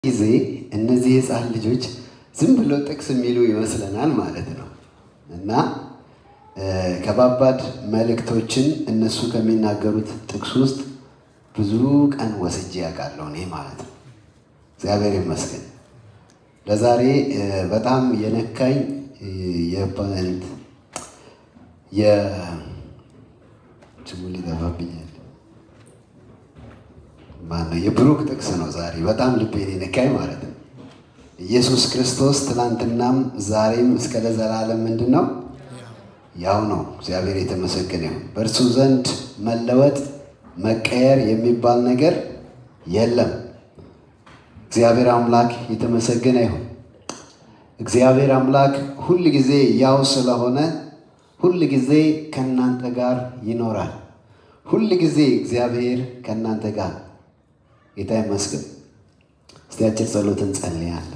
ጊዜ እነዚህ የህፃን ልጆች ዝም ብለው ጥቅስ የሚሉ ይመስለናል ማለት ነው እና ከባባድ መልእክቶችን እነሱ ከሚናገሩት ጥቅስ ውስጥ ብዙ ቀን ወስጄ ያውቃለሁ እኔ ማለት ነው። እግዚአብሔር ይመስገን። ለዛሬ በጣም የነካኝ የፓንት የስሙ ሊጠፋብኛል ማነው የብሩክ ጥቅስ ነው። ዛሬ በጣም ልቤን የነካኝ ማለት ነው። ኢየሱስ ክርስቶስ ትናንትናም ዛሬም እስከ ለዘላለም ምንድን ነው? ያው ነው። እግዚአብሔር የተመሰገነ ይሁን። በእርሱ ዘንድ መለወጥ መቀየር የሚባል ነገር የለም። እግዚአብሔር አምላክ የተመሰገነ ይሁን። እግዚአብሔር አምላክ ሁል ጊዜ ያው ስለሆነ ሁል ጊዜ ከእናንተ ጋር ይኖራል። ሁል ጊዜ እግዚአብሔር ከእናንተ ጋር ጌታ ይመስገን። እስቲ አጭር ጸሎት እንጸልያለን።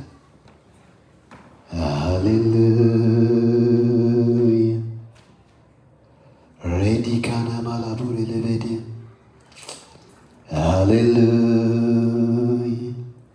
ሃሌሉያ ሬዲ ካና ማላቡር ለቤዲ ሃሌሉያ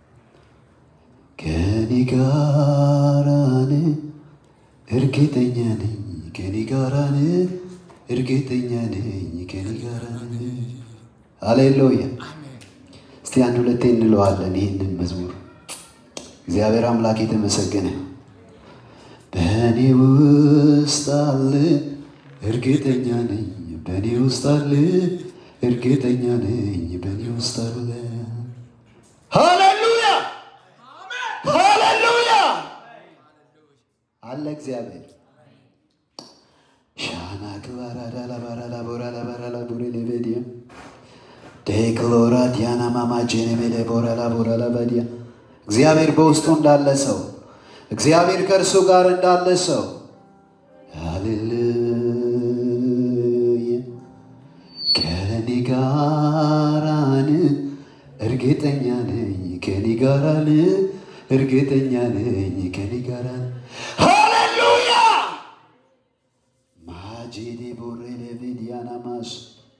ከኔ ጋራን እርግጠኛ ነኝ ከኔ ጋራን እርግጠኛ ነኝ ከኔ ጋራን ሃሌሉያ እስቲ አንድ ሁለቴ እንለዋለን ይህንን መዝሙር። እግዚአብሔር አምላክ የተመሰገነ በእኔ ውስጥ አለ እርግጠኛ ነኝ፣ በእኔ ውስጥ አለ እርግጠኛ ነኝ፣ በእኔ ውስጥ አለ። ሃሌሉያ ሃሌሉያ አለ እግዚአብሔር ሻና ክባራዳ ላባራላ ቦራ ላባራላ ቦሬ ሌቤዲያ ዴክሎራ ዲያና ማማ ጄኔሜሌ ቦራላ ቦራላ ባዲያ እግዚአብሔር በውስጡ እንዳለ ሰው እግዚአብሔር ከእርሱ ጋር እንዳለ ሰው ሃሌሉያ ከኔ ጋራን እርግጠኛ ነኝ ከኔ ጋራን እርግጠኛ ነኝ ከኔ ጋራን ሃሌሉያ ማጂዲ ቦሬ ሌቪዲያና ማስ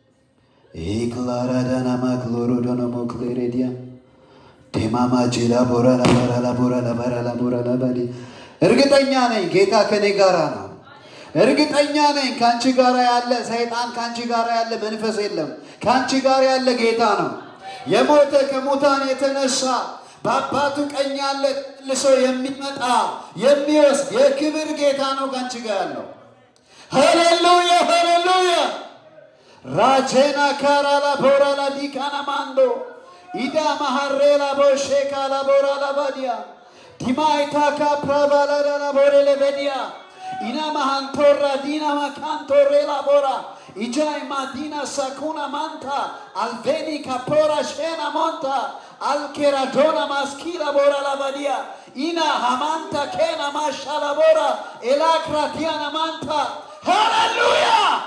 ኤክላራዳናማ ክሎሮዶኖሞ ክሌሬዲያ ዴማማ ጄላ ቦራ ላባራ ላቦራ ላባራ ላቦራ ላባዲ እርግጠኛ ነኝ ጌታ ከኔ ጋራ ነው። እርግጠኛ ነኝ ከአንቺ ጋር ያለ ሰይጣን ከአንቺ ጋር ያለ መንፈስ የለም። ከአንቺ ጋር ያለ ጌታ ነው። የሞተ ከሙታን የተነሳ በአባቱ ቀኝ ያለ ልሶ የሚመጣ የሚወስድ የክብር ጌታ ነው ከአንቺ ጋር ያለው። ሃሌሉያ ሃሌሉያ ራቼና ካራላ ቦራላ ዲካና ማንዶ ኢዳ ማሃሬላ ቦሼካላ ቦራላ ባዲያ ዲማይታካ ፕራባላዳላ ቦሬሌ ቤዲያ ኢና ማሃንቶራ ዲና ማካንቶሬላ ቦራ ኢጃይ ማዲና ሳኩና ማንታ አልቬኒ ካፖራ ሼና ሞንታ አልኬራዶና ማስኪላ ቦራ ላባዲያ ኢና ሃማንታ ኬና ማሻላ ቦራ ኤላክራቲያና ማንታ ሃሌሉያ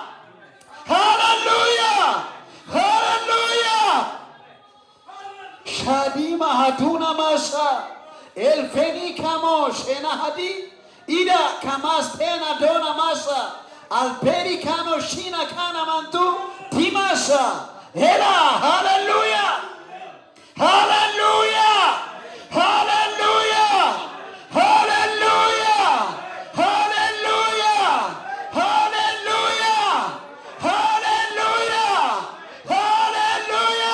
ሃሌሉያ ሃሌሉያ ሻዲማ ሃዱና ማሳ ኤልፌኒ ካሞ ሼና ሃዲ ኢዳ ካማስቴና ዶና ማሳ አልፔሪ ካኖ ሺና ካና ማንቱ ዲማሳ ሄላ ሃሌሉያ ሃሌሉያ ሃሌሉያ ሃሌሉያ ሃሌሉያ ሃሌሉያ ሃሌሉያ ሃሌሉያ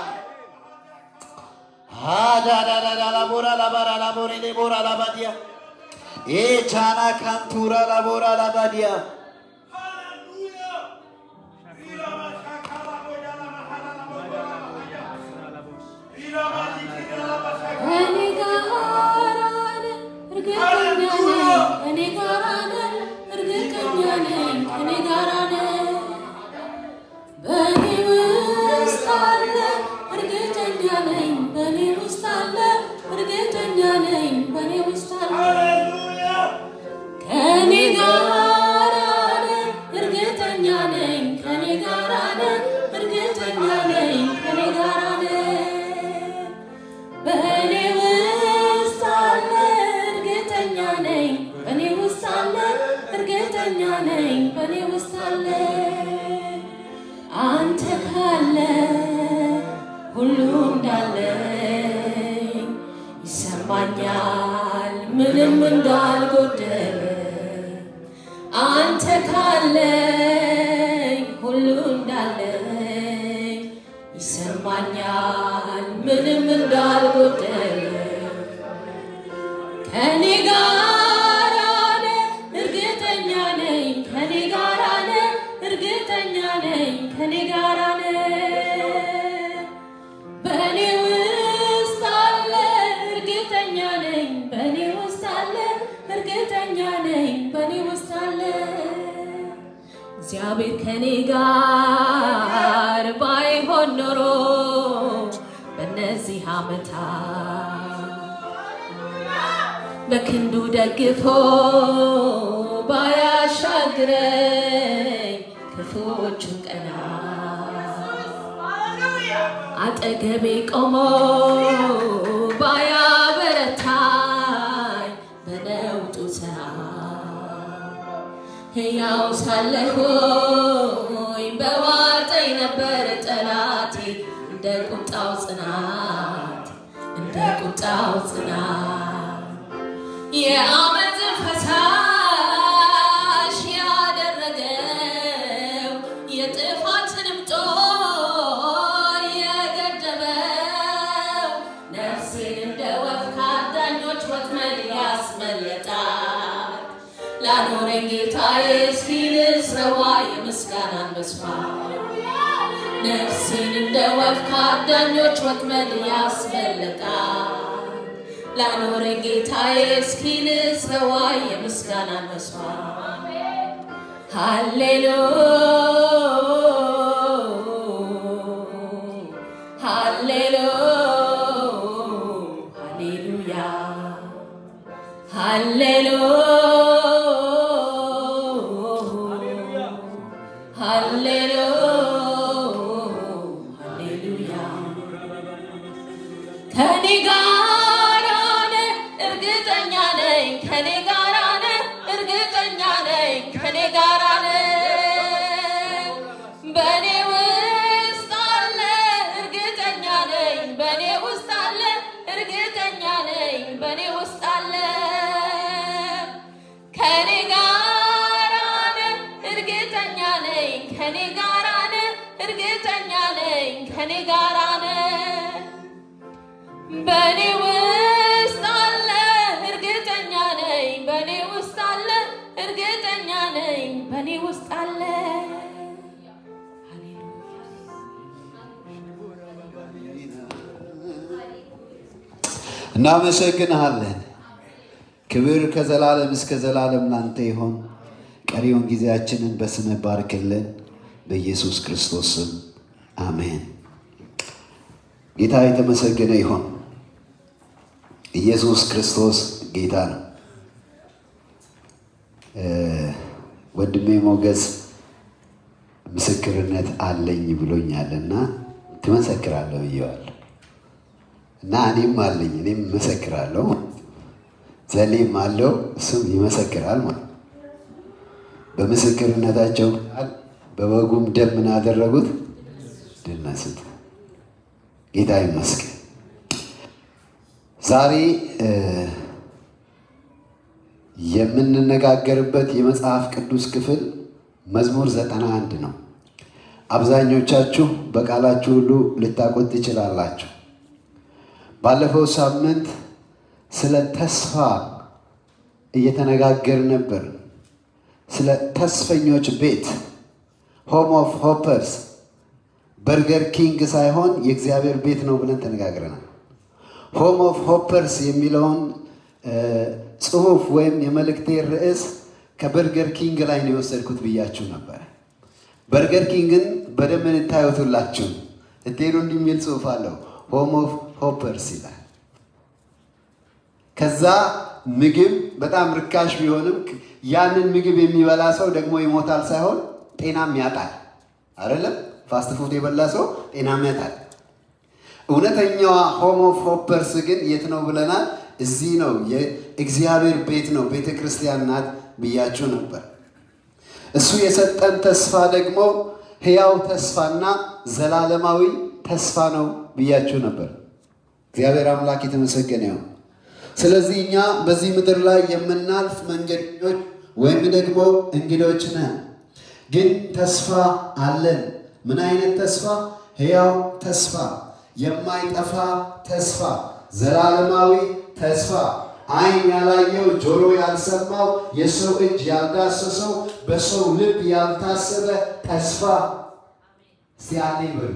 አዳዳዳዳ ላቦራ ላባራ ላቦሬ ሌቦራ ላባዲያ ኤቻና ካንቱራ ላቦራ ላባዲያ ከኔ ጋር ነህ፣ እርግጠኛ ነኝ ከኔ ጋር ነህ፣ እርግጠኛ ነኝ ከኔ ጋር ነህ። በእኔ ውስጥ አለ እርግጠኛ ነኝ በእኔ ውስጥ አለ እርግጠኛ ነኝ በእኔ ውስጥ አለ ከኔ ጋር ነህ፣ እርግጠኛ ነኝ ከኔ ጋር ነህ፣ እርግጠኛ ነኝ ከኔ ጋር ነህ። በእኔ ውስጥ አለ እርግጠኛ ነኝ በእኔ ውስጥ አለ እርግጠኛ ነኝ በእኔ ውስጥ አለ አንተ ካለ ሁሉ እንዳለኝ ይሰማኛል ምንም እንዳልጎደለ አንተ ካለኝ ሁሉ እንዳለኝ ይሰማኛል ምንም እንዳልጎደለ ከኔ ጋር ነህ እርግጠኛ ነኝ ከኔ ጋር ነህ እርግጠኛ ነኝ ከኔ ጋር ነህ በእኔ ውስጥ አለ እርግጠኛ ነኝ በእኔ ውስጥ አለ እርግጠኛ ነኝ በእኔ ውስጥ አለ እግዚአብሔር ከኔ ጋር ባይሆን ኖሮ በእነዚህ ዓመታት በክንዱ ደግፎ ባያሻግረኝ ክፉዎቹን ቀና አጠገቤ ቆሞ ባያበረታኝ በነውጡ ሰዓት ሕያው ሳለሁኝ በዋጠኝ ነበር ጠላቴ እንደ ቁጣው ጽናት እንደ ቁጣው ጽናት የአመፅ ፈሳሽ ያደረገው የጥፋትንም ጦር የገደበው ነፍሴን እንደ ወፍ ከአዳኞች ወጥመድ ያስመለጣት ላኖረኝ ጌታዬ እስኪል ስረዋ የምስጋናን መስዋዕት ነፍሴን እንደ ወፍ ከአዳኞች ወጥመድ ያስመለጣት ላኖረኝ ጌታዬ እስኪል ስረዋ የምስጋናን መስዋዕት ሃሌሉ ሃሌሉ ሃሌሉያ ሃሌሉ ሃሌሉ ሃሌሉያ ከኔ ጋር ነህ እርግጠኛ ነኝ ከኔ ጋር ነህ እርግጠኛ ነኝ ከኔ ጋር ነህ በእኔ ውስጥ አለ እርግጠኛ ነኝ በእኔ ውስጥ አለ እርግጠኛ ነኝ በእኔ ውስጥ አለ ከኔ ጋር ነህ እርግጠኛ ነኝ ከኔ ጋር ነህ እርግጠኛ ነኝ ከኔ ጋር ነህ በእኔ ውስጥ አለ እርግጠኛ ነኝ በእኔ ውስጥ አለ እርግጠኛ ነኝ በእኔ ውስጥ አለ እናመሰግንሃለን። ክብር ከዘላለም እስከ ዘላለም ላንተ ይሆን። ቀሪውን ጊዜያችንን በስምህ ባርክልን፣ በኢየሱስ ክርስቶስ ስም አሜን። ጌታ የተመሰገነ ይሆን። ኢየሱስ ክርስቶስ ጌታ ነው። እ ወንድሜ ሞገስ ምስክርነት አለኝ ብሎኛልና ትመሰክራለህ ብዬዋለሁ እና እኔም አለኝ እኔም እመሰክራለሁ። ዘሌም አለው እሱም ይመሰክራል ማለት ነው። በምስክርነታቸው ቃል በበጉም ደም ምን አደረጉት? ድል ነሱት። ጌታ ይመስገን። ዛሬ እ የምንነጋገርበት የመጽሐፍ ቅዱስ ክፍል መዝሙር ዘጠና አንድ ነው። አብዛኞቻችሁ በቃላችሁ ሁሉ ልታውቁት ትችላላችሁ። ባለፈው ሳምንት ስለ ተስፋ እየተነጋገር ነበር። ስለ ተስፈኞች ቤት ሆም ኦፍ ሆፐርስ በርገር ኪንግ ሳይሆን የእግዚአብሔር ቤት ነው ብለን ተነጋግረናል። ሆም ኦፍ ሆፐርስ የሚለውን እ ጽሑፍ ወይም የመልእክቴ ርዕስ ከበርገር ኪንግ ላይ ነው የወሰድኩት ብያችሁ ነበር። በርገር ኪንግን በደንብ እንታዩትላችሁ እትሄዱ እንዲህ የሚል ጽሑፍ አለው። ሆም ኦፍ ሆፐርስ ይላል። ከዛ ምግብ በጣም ርካሽ ቢሆንም ያንን ምግብ የሚበላ ሰው ደግሞ ይሞታል ሳይሆን ጤናም ያጣል። አይደለም ፋስት ፉድ የበላ ሰው ጤናም ያጣል። እውነተኛዋ ሆም ኦፍ ሆፐርስ ግን የት ነው ብለናል? እዚህ ነው። የእግዚአብሔር ቤት ነው፣ ቤተ ክርስቲያን ናት ብያችሁ ነበር። እሱ የሰጠን ተስፋ ደግሞ ሕያው ተስፋና ዘላለማዊ ተስፋ ነው ብያችሁ ነበር። እግዚአብሔር አምላክ የተመሰገነ ይሁን። ስለዚህ እኛ በዚህ ምድር ላይ የምናልፍ መንገደኞች ወይም ደግሞ እንግዶች ነን። ግን ተስፋ አለን። ምን አይነት ተስፋ? ሕያው ተስፋ፣ የማይጠፋ ተስፋ፣ ዘላለማዊ ተስፋ፣ ዓይን ያላየው ጆሮ ያልሰማው የሰው እጅ ያልዳሰሰው በሰው ልብ ያልታሰበ ተስፋ። እስቲ አሜን በሉ።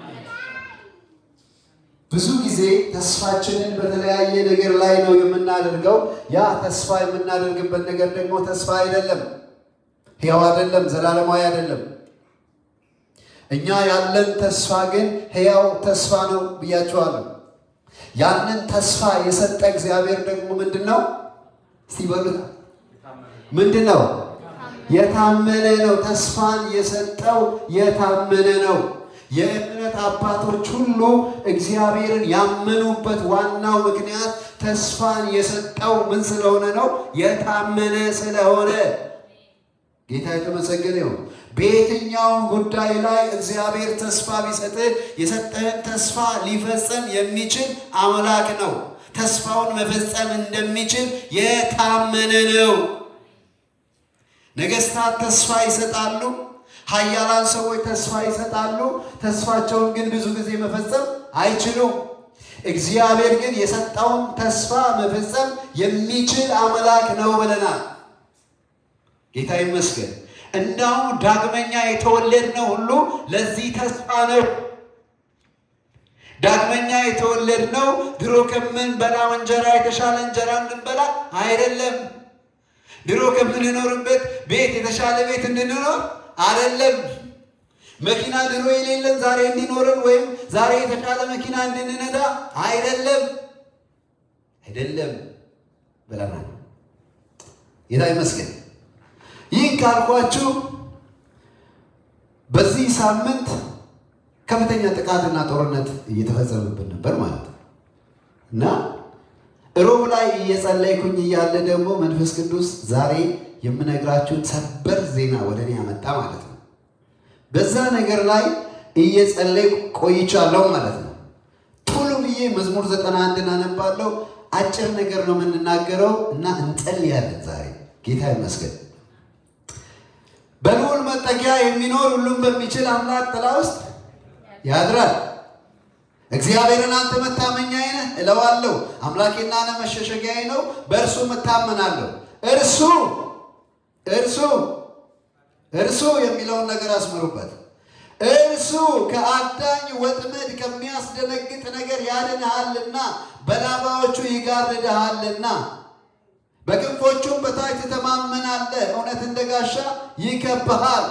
ብዙ ጊዜ ተስፋችንን በተለያየ ነገር ላይ ነው የምናደርገው። ያ ተስፋ የምናደርግበት ነገር ደግሞ ተስፋ አይደለም፣ ሕያው አይደለም፣ ዘላለማዊ አይደለም። እኛ ያለን ተስፋ ግን ሕያው ተስፋ ነው ብያችኋለሁ። ያንን ተስፋ የሰጠ እግዚአብሔር ደግሞ ምንድን ነው? እስቲ በሉት ምንድን ነው? የታመነ ነው። ተስፋን የሰጠው የታመነ ነው። የእምነት አባቶች ሁሉ እግዚአብሔርን ያመኑበት ዋናው ምክንያት ተስፋን የሰጠው ምን ስለሆነ ነው? የታመነ ስለሆነ። ጌታ የተመሰገነ ይሁን። በየትኛውም ጉዳይ ላይ እግዚአብሔር ተስፋ ቢሰጥህ የሰጠህን ተስፋ ሊፈጸም የሚችል አምላክ ነው። ተስፋውን መፈጸም እንደሚችል የታመነ ነው። ነገስታት ተስፋ ይሰጣሉ። ኃያላን ሰዎች ተስፋ ይሰጣሉ። ተስፋቸውን ግን ብዙ ጊዜ መፈጸም አይችሉም። እግዚአብሔር ግን የሰጠውን ተስፋ መፈጸም የሚችል አምላክ ነው ብለናል። ጌታ ይመስገን። እንዳውም ዳግመኛ የተወለድነው ሁሉ ለዚህ ተስፋ ነው። ዳግመኛ የተወለድነው ድሮ ከምንበላው እንጀራ የተሻለ እንጀራ እንድንበላ አይደለም። ድሮ ከምንኖርበት ቤት የተሻለ ቤት እንድንኖር አይደለም። መኪና ድሮ የሌለን ዛሬ እንዲኖረን ወይም ዛሬ የተሻለ መኪና እንድንነዳ አይደለም አይደለም ብለናል። ጌታ ይመስገን። ይህን ካልኳችሁ በዚህ ሳምንት ከፍተኛ ጥቃትና ጦርነት እየተፈጸመብን ነበር ማለት ነው እና ሮብ ላይ እየጸለይኩኝ እያለ ደግሞ መንፈስ ቅዱስ ዛሬ የምነግራችሁን ሰበር ዜና ወደ እኔ ያመጣ ማለት ነው። በዛ ነገር ላይ እየጸለይኩ ቆይቻለሁ ማለት ነው። ቶሎ ብዬ መዝሙር ዘጠና አንድን አነባለሁ። አጭር ነገር ነው የምንናገረው እና እንጸልያለን ዛሬ። ጌታ ይመስገን። በልዑል መጠጊያ የሚኖር ሁሉም በሚችል አምላክ ጥላ ውስጥ ያድራል። እግዚአብሔርን አንተ መታመኛዬ ነህ እለዋለሁ። አምላኬና ነ መሸሸጊያዬ ነው፣ በእርሱ እታመናለሁ። እርሱ እርሱ እርሱ የሚለውን ነገር አስምሩበት። እርሱ ከአዳኝ ወጥመድ ከሚያስደነግጥ ነገር ያድንሃልና በላባዎቹ ይጋርድሃልና በክንፎቹም በታች ትተማመናለህ። እውነት እንደ ጋሻ ይከብሃል።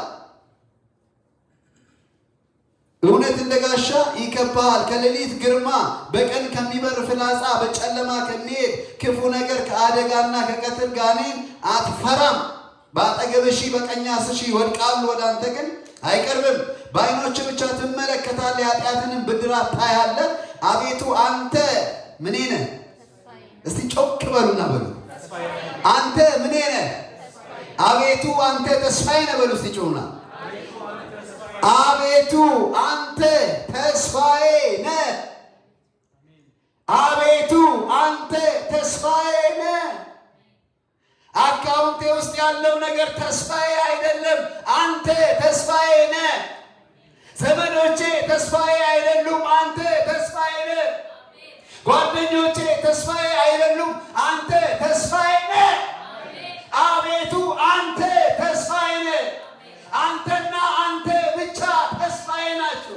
እውነት እንደ ጋሻ ይከብሃል። ከሌሊት ግርማ፣ በቀን ከሚበር ፍላጻ፣ በጨለማ ከሚሄድ ክፉ ነገር፣ ከአደጋና ከቀትር ጋኔን አትፈራም። በአጠገብህ ሺህ በቀኝ አስር ሺህ ይወድቃሉ፣ ወደ አንተ ግን አይቀርብም። በዓይኖች ብቻ ትመለከታለህ፣ የኃጢአትንም ብድራት ታያለህ። አቤቱ አንተ ምኔ ነህ? እስቲ ጮክ በሉና በሉ አንተ ምኔ ነህ? አቤቱ አንተ ተስፋዬ ነህ በሉ እስቲ ጮሁና አቤቱ አንተ ተስፋዬ ነህ። አቤቱ አንተ ተስፋዬ ነህ። አካውንቴ ውስጥ ያለው ነገር ተስፋዬ አይደለም፣ አንተ ተስፋዬ ነህ። ዘመዶቼ ተስፋዬ አይደሉም፣ አንተ ተስፋዬ ነህ። ጓደኞቼ ተስፋዬ አይደሉም፣ አንተ ተስፋዬ ነህ። አቤቱ አንተ ተስፋዬ ነህ። አንተና አንተ ብቻ ተስፋዬ ናቸው።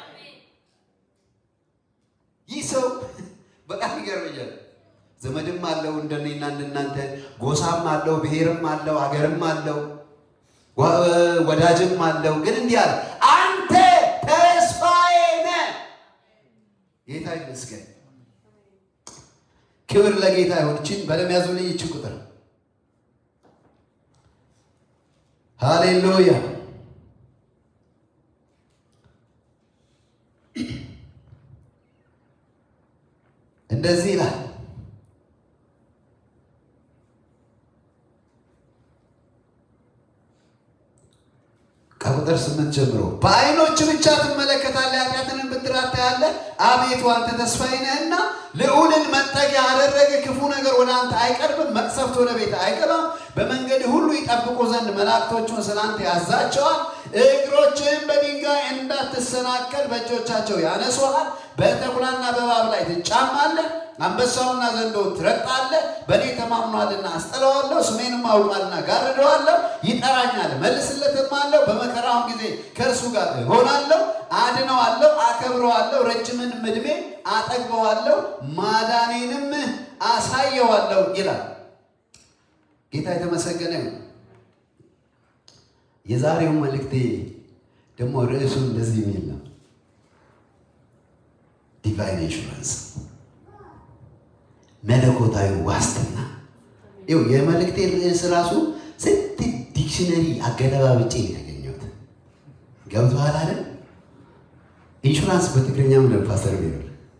ይህ ሰው በጣም ይገርመኛል። ዘመድም አለው እንደኔና እንደናንተ፣ ጎሳም አለው፣ ብሔርም አለው፣ አገርም አለው፣ ወዳጅም አለው። ግን እንዲህ አለ፣ አንተ ተስፋዬ ነህ። ጌታ ይመስገን። ክብር ለጌታ ይሁን። ይህችን በደም ያዙልኝ። ይህችን ቁጥር ሃሌሉያ እንደዚህ ይላል። ከቁጥር ስምንት ጀምሮ በዓይኖች ብቻ ትመለከታለህ፣ ኃጢአትንም ብድራት ታያለህ። አቤቱ አንተ ተስፋዬ ነህና ልዑልን መጠጊያ አደረገ። ክፉ ነገር ወደ አንተ አይቀርብም፣ መቅሰፍት ወደ ቤት አይገባም። በመንገድ ሁሉ ይጠብቁ ዘንድ መላእክቶቹን ስለ አንተ ያዛቸዋል። እግሮችህን በድንጋይ እንዳትሰናከል በእጆቻቸው ያነሱሃል። በተኩላና በእባብ ላይ ትጫማለህ። አንበሳውና ዘንዶውን ትረግጣለህ። በእኔ ተማምኗልና አስጥለዋለሁ፣ ስሜንም አውቋልና ጋርደዋለሁ። ይጠራኛል፣ መልስለትም አለው። በመከራውም ጊዜ ከእርሱ ጋር እሆናለሁ፣ አድነዋለሁ፣ አከብረዋለሁ፣ ረጅምንም ዕድሜ አጠግበዋለሁ፣ ማዳኔንም አሳየዋለሁ ይላል። ጌታ የተመሰገነ ነው። የዛሬው መልእክቴ ደግሞ ርዕሱ እንደዚህ የሚል ነው፣ ዲቫይን ኢንሹራንስ መለኮታዊ ዋስትና። ይኸው የመልእክቴ ርዕስ ራሱ ስንት ዲክሽነሪ አገለባብጬ ነው ያገኘሁት። ገብቶሃል አይደል? ኢንሹራንስ በትግርኛ ምንድን ነው ፓስተር ቢሮ?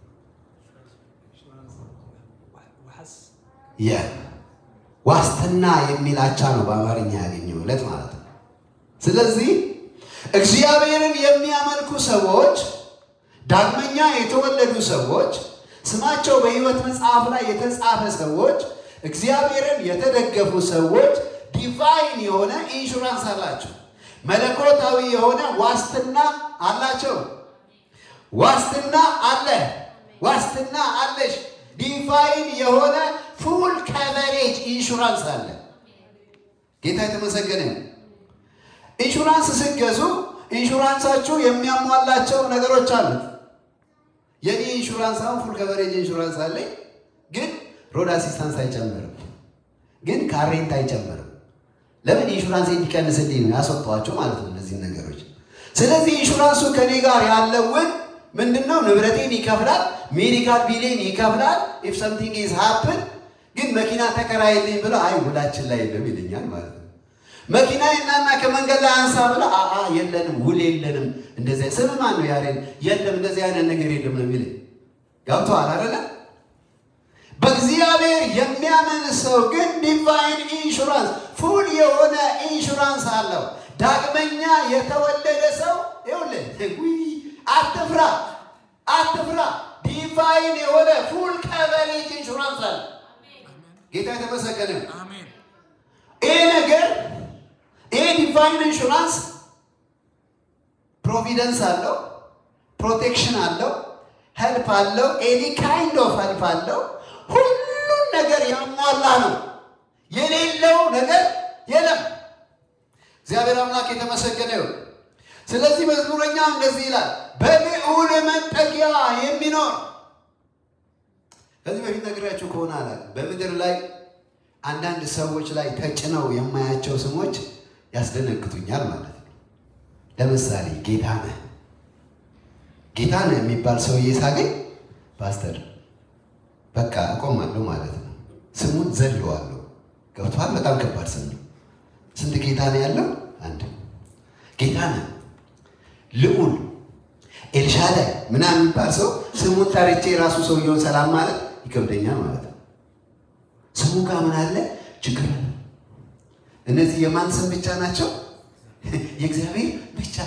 ያ ዋስትና የሚል አቻ ነው በአማርኛ ያገኘሁለት ማለት ነው። ስለዚህ እግዚአብሔርን የሚያመልኩ ሰዎች ዳግመኛ የተወለዱ ሰዎች ስማቸው በሕይወት መጽሐፍ ላይ የተጻፈ ሰዎች እግዚአብሔርን የተደገፉ ሰዎች ዲቫይን የሆነ ኢንሹራንስ አላቸው። መለኮታዊ የሆነ ዋስትና አላቸው። ዋስትና አለ። ዋስትና አለሽ። ዲቫይን የሆነ ፉል ከቨሬጅ ኢንሹራንስ አለ። ጌታ የተመሰገነ ነው። ኢንሹራንስ ስትገዙ ኢንሹራንሳችሁ የሚያሟላቸው ነገሮች አሉት። የኔ ኢንሹራንስ አሁን ፉል ከቨሬጅ ኢንሹራንስ አለኝ፣ ግን ሮድ አሲስታንስ አይጨምርም፣ ግን ካሬንት አይጨምርም። ለምን ኢንሹራንስ እንዲቀንስልኝ ነው ያስወጣኋቸው ማለት ነው እነዚህ ነገሮች። ስለዚህ ኢንሹራንሱ ከኔ ጋር ያለውን ምንድነው ንብረቴን ይከፍላል፣ ሜዲካል ቢሌን ይከፍላል። ኢፍ ሰምቲንግ ኢዝ ሃፕን ግን መኪና ተከራይልኝ ብለው አይ ውላችን ላይ የለም ይለኛል ማለት ነው። መኪና እናና ከመንገድ ላይ አንሳ ብለው አአ የለንም ውል የለንም እንደዚያ ስም ማን ነው ያሬን የለም እንደዚህ አይነት ነገር የለም ነው የሚለኝ። ገብቶሃል አይደለ? በእግዚአብሔር የሚያምን ሰው ግን ዲቫይን ኢንሹራንስ ፉል የሆነ ኢንሹራንስ አለው። ዳግመኛ የተወለደ ሰው ይኸውልህ አትፍራ አትፍራ። ዲቫይን የሆነ ፉል ከቨሬጅ ኢንሹራንስ አለ። ጌታ የተመሰገነ ነው። ይህ ነገር ይህ ዲቫይን ኢንሹራንስ ፕሮቪደንስ አለው፣ ፕሮቴክሽን አለው፣ ሄልፕ አለው፣ ኤኒ ካይንድ ኦፍ ሄልፕ አለው። ሁሉን ነገር ያሟላ ነው። የሌለው ነገር የለም። እግዚአብሔር አምላክ የተመሰገነ ይሁን። ስለዚህ መዝሙረኛ እንደዚህ ይላል፣ በልዑል መጠጊያ የሚኖር ከዚህ በፊት ነግሬያችሁ ከሆነ አላውቅም። በምድር ላይ አንዳንድ ሰዎች ላይ ተጭነው የማያቸው ስሞች ያስደነግጡኛል ማለት ነው። ለምሳሌ ጌታነህ ጌታነህ የሚባል ሰውዬ ሳገኝ ፓስተር በቃ እቆማለሁ ማለት ነው። ስሙን ዘለዋለሁ። ገብቶሃል? በጣም ከባድ ስም ነው። ስንት ጌታ ነው ያለው? አንድ ጌታ ነህ። ልዑል ኤልሻዳይ ምናምን የሚባል ሰው ስሙን ጠርቼ የራሱ ሰውየውን ሰላም ማለት ይከብደኛል ማለት ነው። ስሙ ጋር ምን አለ ችግር አለ። እነዚህ የማን ስም ብቻ ናቸው? የእግዚአብሔር ብቻ።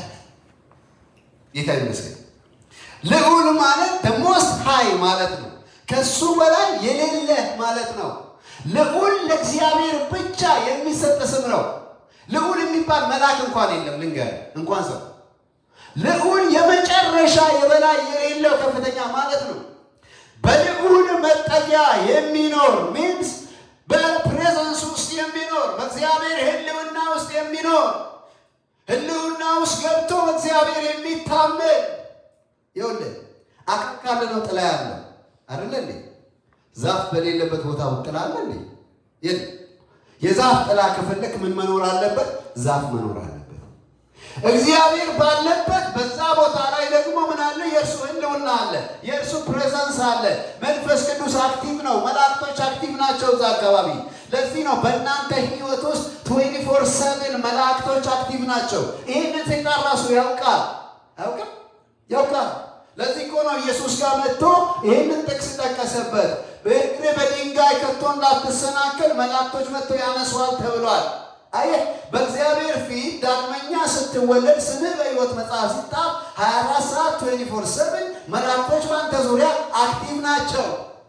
ጌታ ይመስገን። ልዑል ማለት ደሞስት ሃይ ማለት ነው። ከሱ በላይ የሌለ ማለት ነው። ልዑል ለእግዚአብሔር ብቻ የሚሰጥ ስም ነው። ልዑል የሚባል መልአክ እንኳን የለም። ልንገር እንኳን ሰው ልዑል የመጨረሻ የበላይ የሌለው ከፍተኛ ማለት ነው። በልዑል መጠጊያ የሚኖር ሚንስ በፕሬዘንስ ውስጥ የሚኖር በእግዚአብሔር ሕልውና ውስጥ የሚኖር ሕልውና ውስጥ ገብቶ በእግዚአብሔር የሚታመን ይኸውልህ አካል ካለ ነው ጥላ ያለው አይደለ እንዴ? ዛፍ በሌለበት ቦታ ጥላ አለ እንዴ? የለም። የዛፍ ጥላ ከፈለክ ምን መኖር አለበት? ዛፍ መኖር አለበት። እግዚአብሔር ባለበት በዛ ቦታ ላይ ደግሞ ምን አለ? የእርሱ ህልውና አለ፣ የእርሱ ፕሬዘንስ አለ። መንፈስ ቅዱስ አክቲቭ ነው። መላእክቶች አክቲቭ ናቸው እዛ አካባቢ። ለዚህ ነው በእናንተ ህይወት ውስጥ 24 ሰቨን መላእክቶች አክቲቭ ናቸው። ይህንን ሰይጣን ራሱ ያውቃል። ያውቃል ያውቃል። ለዚህ እኮ ነው ኢየሱስ ጋር መጥቶ ይህንን ጥቅስ ጠቀሰበት። በእግር በድንጋይ ከቶ እንዳትሰናከል መላእክቶች መጥቶ ያነሷል ተብሏል። አየህ፣ በእግዚአብሔር ፊት ዳግመኛ ስትወለድ ስምህ በሕይወት መጽሐፍ ሲጣፍ 24 ሰዓት 24 7 መላእክቶች በአንተ ዙሪያ አክቲቭ ናቸው።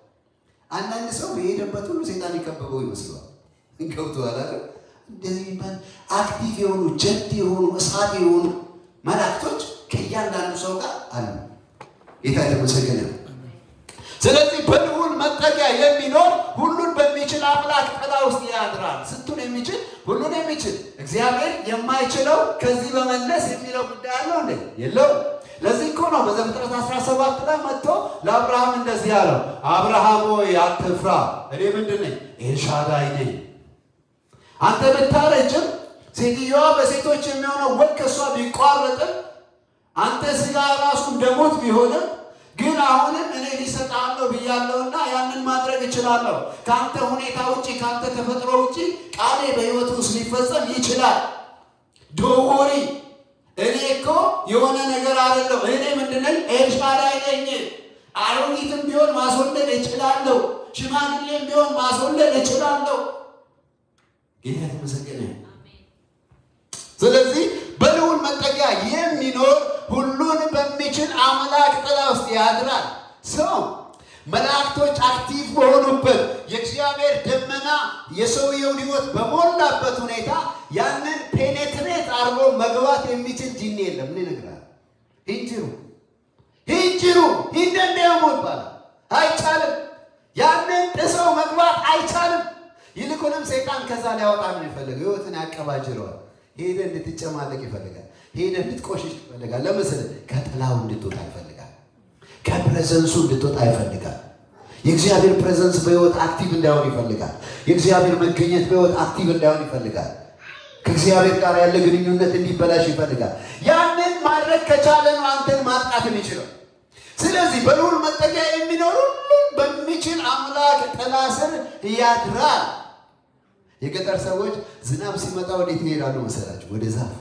አንዳንድ ሰው በሄደበት ሁሉ ሴጣን የከበበው ይመስለዋል። ገብቶሃል አይደል? እንደዚህ የሚባል አክቲቭ የሆኑ ጀት የሆኑ እሳት የሆኑ መላእክቶች ከእያንዳንዱ ሰው ጋር አሉ። ጌታ የተመሰገነ ነው። ስለዚህ በልዑል መጠጊያ የሚኖር ሁሉን በሚችል አምላክ ጥላ ውስጥ ያድራል። ስንቱን የሚችል ሁሉን የሚችል እግዚአብሔር የማይችለው ከዚህ በመለስ የሚለው ጉዳይ አለው እንዴ? የለው። ለዚህ እኮ ነው በዘፍጥረት 17 ላይ መጥቶ ለአብርሃም እንደዚህ አለው፣ አብርሃም ሆይ አትፍራ፣ እኔ ምንድን ነኝ? ኤልሻዳይ ነኝ። አንተ ብታረጅም ሴትዮዋ በሴቶች የሚሆነው ወግ ከእሷ ቢቋረጥም አንተ ስጋ ራሱ እንደሞት ቢሆንም ግን አሁንም እኔ ሊሰጣለሁ ብያለሁና ያንን ማድረግ እችላለሁ። ከአንተ ሁኔታ ውጭ ከአንተ ተፈጥሮ ውጭ ቃሌ በሕይወት ውስጥ ሊፈጸም ይችላል። ዶወሪ እኔ እኮ የሆነ ነገር አይደለሁ። እኔ ምንድነኝ? ኤልሻዳይ ነኝ። አሮጊትም ቢሆን ማስወለድ እችላለሁ። ሽማግሌም ቢሆን ማስወለድ እችላለሁ። ጌታ የተመሰገነ። ስለዚህ በልዑል መጠጊያ የሚኖር ሁሉን በሚችል አምላክ ጥላ ውስጥ ያድራል። ሰው መላእክቶች አክቲቭ በሆኑበት የእግዚአብሔር ደመና የሰውየውን ሕይወት በሞላበት ሁኔታ ያንን ፔኔትሬት አድርጎ መግባት የሚችል ጂኒ የለም። ምን ይነግራል? ሂንጅሩ ሂንጅሩ ሂንደንደሞ ይባላል። አይቻልም። ያንን ጥሰው መግባት አይቻልም። ይልቁንም ሰይጣን ከዛ ሊያወጣ ነው የሚፈልገው። ሕይወትን ያቀባጅረዋል። ሄደ እንድትጨማለቅ ይፈልጋል። ሄደ እንድትቆሽሽ ይፈልጋል። ለምስል ከጥላው እንድትወጣ ይፈልጋል። ከፕሬዘንሱ እንድትወጣ ይፈልጋል። የእግዚአብሔር ፕሬዘንስ በሕይወት አክቲቭ እንዳይሆን ይፈልጋል። የእግዚአብሔር መገኘት በሕይወት አክቲቭ እንዳይሆን ይፈልጋል። ከእግዚአብሔር ጋር ያለ ግንኙነት እንዲበላሽ ይፈልጋል። ያንን ማድረግ ከቻለ ነው አንተን ማጥቃት የሚችለው። ስለዚህ በልዑል መጠጊያ የሚኖር ሁሉን በሚችል አምላክ ጥላ ስር ያድራል። የገጠር ሰዎች ዝናብ ሲመጣ ወዴት ይሄዳሉ መሰላችሁ? ወደ ዛፍ።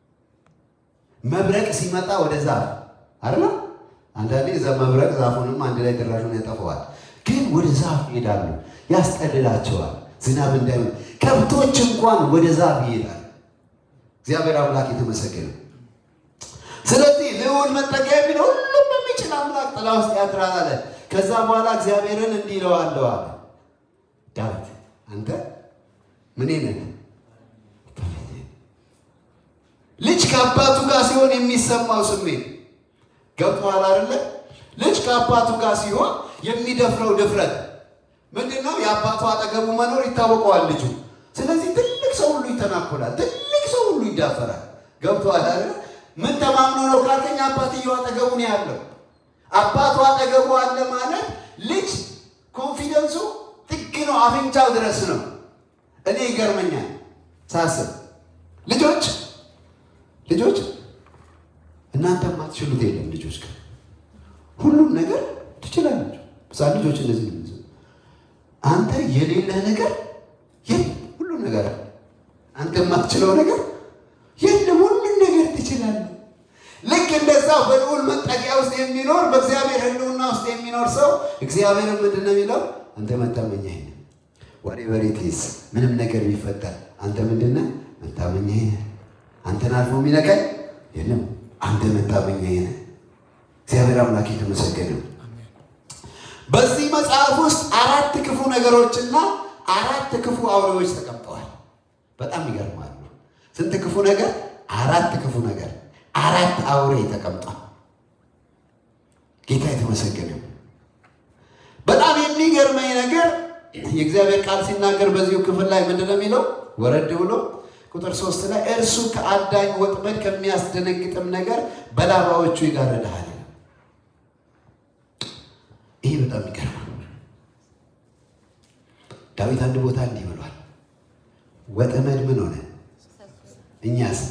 መብረቅ ሲመጣ ወደ ዛፍ አይደል? አንዳንዴ እዛ መብረቅ ዛፉንም አንድ ላይ ድራሹን ያጠፈዋል። ግን ወደ ዛፍ ይሄዳሉ፣ ያስጠልላቸዋል ዝናብ እንዳይሆን። ከብቶች እንኳን ወደ ዛፍ ይሄዳል። እግዚአብሔር አምላክ የተመሰገነ። ስለዚህ ልዑል መጠጊያ የሚኖር ሁሉም በሚችል አምላክ ጥላ ውስጥ ያድራል አለ። ከዛ በኋላ እግዚአብሔርን እንዲህ እለዋለሁ አለ ዳዊት አንተ ምን ነህ? ልጅ ከአባቱ ጋር ሲሆን የሚሰማው ስሜት ገብቶሃል አይደለ? ልጅ ከአባቱ ጋር ሲሆን የሚደፍረው ድፍረት ምንድን ነው? የአባቱ አጠገቡ መኖር ይታወቀዋል ልጁ። ስለዚህ ትልቅ ሰው ሁሉ ይተናኮላል፣ ትልቅ ሰው ሁሉ ይዳፈራል። ገብቶሃል አይደለ? ምን ተማምኖ ነው ካልከኝ አባትየው አጠገቡ ነው ያለው። አባቱ አጠገቡ አለ ማለት ልጅ ኮንፊደንሱ ጥግ ነው፣ አፍንጫው ድረስ ነው። እኔ ይገርመኛል ሳስብ ልጆች ልጆች እናንተ የማትችሉት የለም። ልጆች ግን ሁሉም ነገር ትችላላችሁ። ምሳ ልጆች እንደዚህ ነው። አንተ የሌለህ ነገር የለም፣ ሁሉም ነገር አለ። አንተ የማትችለው ነገር የለም፣ ሁሉም ነገር ትችላለህ። ልክ እንደዛው በልዑል መጠጊያ ውስጥ የሚኖር በእግዚአብሔር ሕልውና ውስጥ የሚኖር ሰው እግዚአብሔርን ምንድን ነው የሚለው? አንተ መታመኛዬ ነህ ወሬቨር ኢት ኢዝ ምንም ነገር ቢፈጠር አንተ ምንድን ነህ? መታመኛዬ ነህ። አንተን አልፎ የሚነካኝ የለም። አንተ መታመኛዬ ነህ። እግዚአብሔር አምላክ የተመሰገነ። በዚህ መጽሐፍ ውስጥ አራት ክፉ ነገሮችና አራት ክፉ አውሬዎች ተቀምጠዋል። በጣም ይገርማሉ። ስንት ክፉ ነገር? አራት ክፉ ነገር፣ አራት አውሬ ተቀምጧል። ጌታ የተመሰገነ። በጣም የሚገርመኝ ነገር የእግዚአብሔር ቃል ሲናገር በዚሁ ክፍል ላይ ምንድን ነው የሚለው? ወረድ ብሎ ቁጥር ሶስት ላይ እርሱ ከአዳኝ ወጥመድ ከሚያስደነግጥም ነገር በላባዎቹ ይጋርድሃል። ይህ በጣም ይገርማል። ዳዊት አንድ ቦታ እንዲህ ብሏል፣ ወጥመድ ምን ሆነ? እኛስ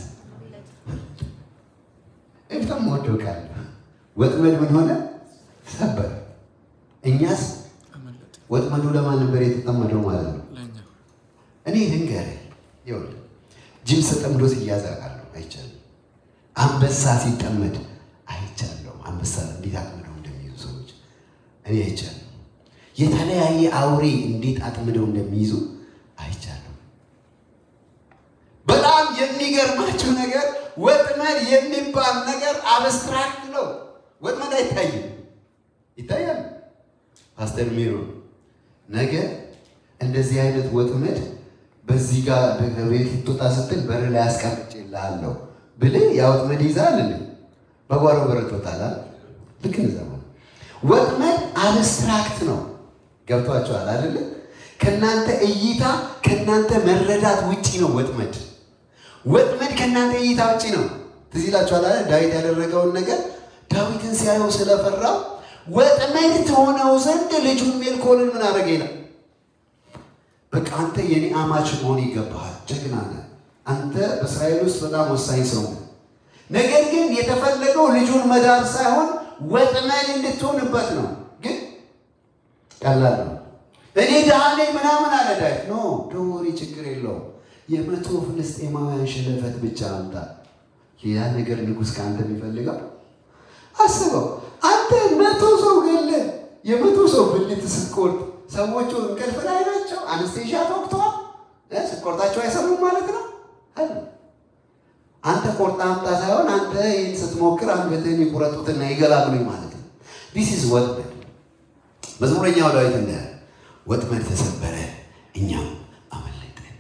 በጣም ወደው ቃል ወጥመድ ምን ሆነ? ሰበር። እኛስ ወጥመዱ ለማን ነበር የተጠመደው ማለት ነው? እኔ ልንገርህ፣ ይኸውልህ ጅብ ተጠምዶ ሲያዝ አውቃለሁ፣ አይቻልም። አንበሳ ሲጠመድ አይቻለሁ። አንበሳ እንዴት አጥምደው እንደሚይዙ ሰዎች እኔ አይቻለሁ። የተለያየ አውሬ እንዴት አጥምደው እንደሚይዙ አይቻለሁ። በጣም የሚገርማችሁ ነገር ወጥመድ የሚባል ነገር አብስትራክት ነው። ወጥመድ አይታይም፣ ይታያል። ፓስተር ሚሮ ነገ እንደዚህ አይነት ወጥመድ በዚህ ጋር ቤት ልትወጣ ስትል በር ላይ አስቀምጬልሃለሁ ብልህ ያ ወጥመድ ይዛል ል በጓሮ በር ትወጣለህ። ልክ እንደዛ ማለት ወጥመድ አብስትራክት ነው። ገብቷቸዋል አይደለ? ከእናንተ እይታ ከእናንተ መረዳት ውጪ ነው ወጥመድ። ወጥመድ ከእናንተ እይታ ውጪ ነው። ትዝ ይላችኋል አይደል? ዳዊት ያደረገውን ነገር ዳዊትን ሲያየው ስለፈራው ወጥመድ ትሆነው ዘንድ ልጁን ሜልኮልን ምን አደረገ ይላል። በቃ አንተ የኔ አማች መሆን ይገባሃል፣ ጀግና ነህ አንተ በእስራኤል ውስጥ በጣም ወሳኝ ሰው ነህ። ነገር ግን የተፈለገው ልጁን መዳር ሳይሆን ወጥመድ እንድትሆንበት ነው። ግን ቀላል ነው። እኔ ድሃ ነኝ ምናምን አለ ዳዊት። ኖ ደወሪ ችግር የለውም የመቶ ፍልስጤማውያን ሸለፈት ብቻ አምጣ። ሌላ ነገር ንጉሥ ከአንተ የሚፈልገው አስበው። አንተ መቶ ሰው ገለ የመቶ ሰው ብልት ስትቆርጥ ሰዎቹ እንቅልፍ ላይ ናቸው። አንስቴዣ ተወቅተዋል። ስትቆርጣቸው አይሰሩም ማለት ነው። አንተ ቆርጣ አምጣ ሳይሆን አንተ ይህን ስትሞክር አንገትህን ይቁረጡትና ይገላግሉኝ ማለት ነው። ዲስ ኢዝ ወጥመድ። መዝሙረኛው ዳዊት እንደ ወጥመድ ተሰበረ እኛም አመለጠን።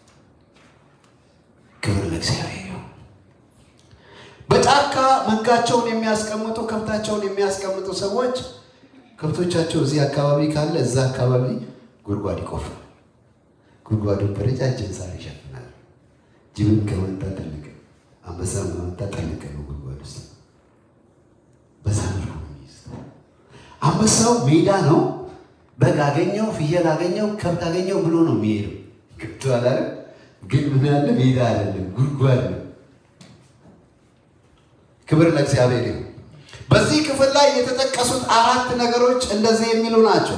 ክብር ለእግዚአብሔር ነው። በጫካ መንጋቸውን የሚያስቀምጡ ከብታቸውን የሚያስቀምጡ ሰዎች ከብቶቻቸው እዚህ አካባቢ ካለ እዛ አካባቢ ጉድጓድ ይቆፍራል። ጉድጓዱን በረጃጅም ሳር ይሸፍናል። ጅብን ከመጣ ጠልቅ፣ አንበሳ ከመጣ ጠልቅ ነው ጉድጓድ ውስጥ በዛ መልኩ ነው የሚይዘው። አንበሳው ሜዳ ነው። በግ አገኘው፣ ፍየል አገኘው፣ ከብት አገኘው ብሎ ነው የሚሄደው። ገብቶሃል አይደል? ግን ምን ያለ ሜዳ አይደለም ጉድጓድ ነው። ክብር ለእግዚአብሔር ይሁን። በዚህ ክፍል ላይ የተጠቀሱት አራት ነገሮች እንደዚህ የሚሉ ናቸው።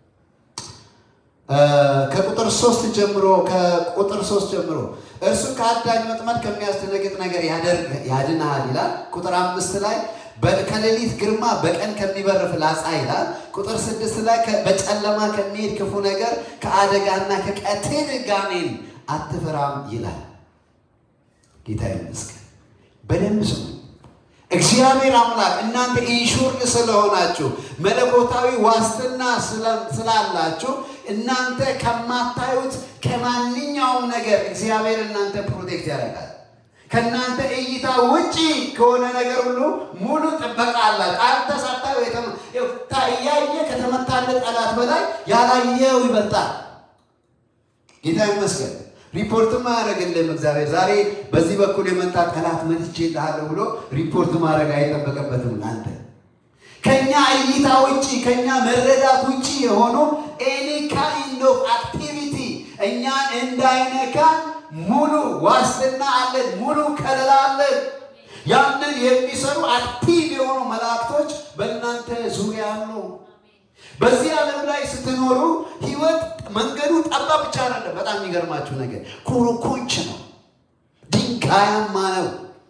ከቁጥር ሶስት ጀምሮ ከቁጥር ሶስት ጀምሮ እርሱ ከአዳኝ ወጥመድ ከሚያስደነግጥ ነገር ያድንሃል ይላል። ቁጥር አምስት ላይ ከሌሊት ግርማ በቀን ከሚበር ፍላጻ ይላል። ቁጥር ስድስት ላይ በጨለማ ከሚሄድ ክፉ ነገር ከአደጋና ከቀትል ጋኔን አትፈራም ይላል። ጌታ ይመስገን። በደንብ ስሙ። እግዚአብሔር አምላክ እናንተ ኢንሹርድ ስለሆናችሁ መለኮታዊ ዋስትና ስላላችሁ እናንተ ከማታዩት ከማንኛውም ነገር እግዚአብሔር እናንተ ፕሮቴክት ያደርጋል። ከእናንተ እይታ ውጪ ከሆነ ነገር ሁሉ ሙሉ ጥበቃ አላችሁ። አንተ ሳታየው እያየ ከተመታለ ጠላት በላይ ያላየው ይበልጣል። ጌታ ይመስገን። ሪፖርት ማያደርግልህም እግዚአብሔር። ዛሬ በዚህ በኩል የመጣ ጠላት መትቼልሃለሁ ብሎ ሪፖርት ማድረግ አይጠበቅበትም ለአንተ። ከኛ እይታ ውጭ ከኛ መረዳት ውጭ የሆኑ ኤኒ ካይንድ ኦፍ አክቲቪቲ እኛን እንዳይነካን ሙሉ ዋስትና አለን፣ ሙሉ ከለላ አለን። ያንን የሚሰሩ አክቲቭ የሆኑ መላእክቶች በእናንተ ዙሪያ አሉ። በዚህ ዓለም ላይ ስትኖሩ ህይወት መንገዱ ጠባብ ብቻ አይደለም። በጣም የሚገርማችሁ ነገር ኮረኮንች ነው፣ ድንጋያማ ነው።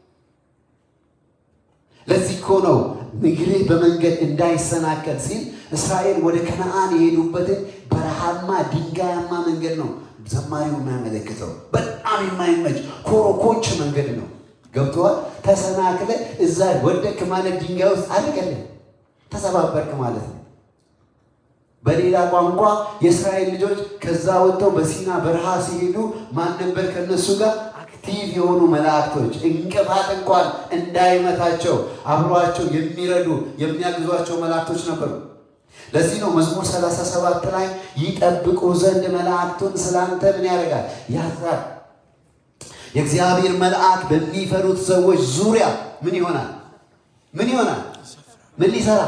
ለዚህ እኮ ነው እግርህ በመንገድ እንዳይሰናከል ሲል እስራኤል ወደ ከነአን የሄዱበትን በረሃማ ድንጋያማ መንገድ ነው ዘማሪው የሚያመለክተው። በጣም የማይመች ኮረኮንች መንገድ ነው። ገብተዋል። ተሰናክለ እዛ ወደክ ማለት ድንጋይ ውስጥ አደገለን ተሰባበርክ ማለት ነው። በሌላ ቋንቋ የእስራኤል ልጆች ከዛ ወጥተው በሲና በረሃ ሲሄዱ ማን ነበር ከነሱ ጋር? አክቲቭ የሆኑ መላእክቶች እንቅፋት እንኳን እንዳይመታቸው አብሯቸው የሚረዱ የሚያግዟቸው መላእክቶች ነበሩ። ለዚህ ነው መዝሙር 37 ላይ ይጠብቁ ዘንድ መላእክቱን ስላንተ ምን ያደርጋል? ያዛል። የእግዚአብሔር መልአክ በሚፈሩት ሰዎች ዙሪያ ምን ይሆናል? ምን ይሆናል? ምን ሊሰራ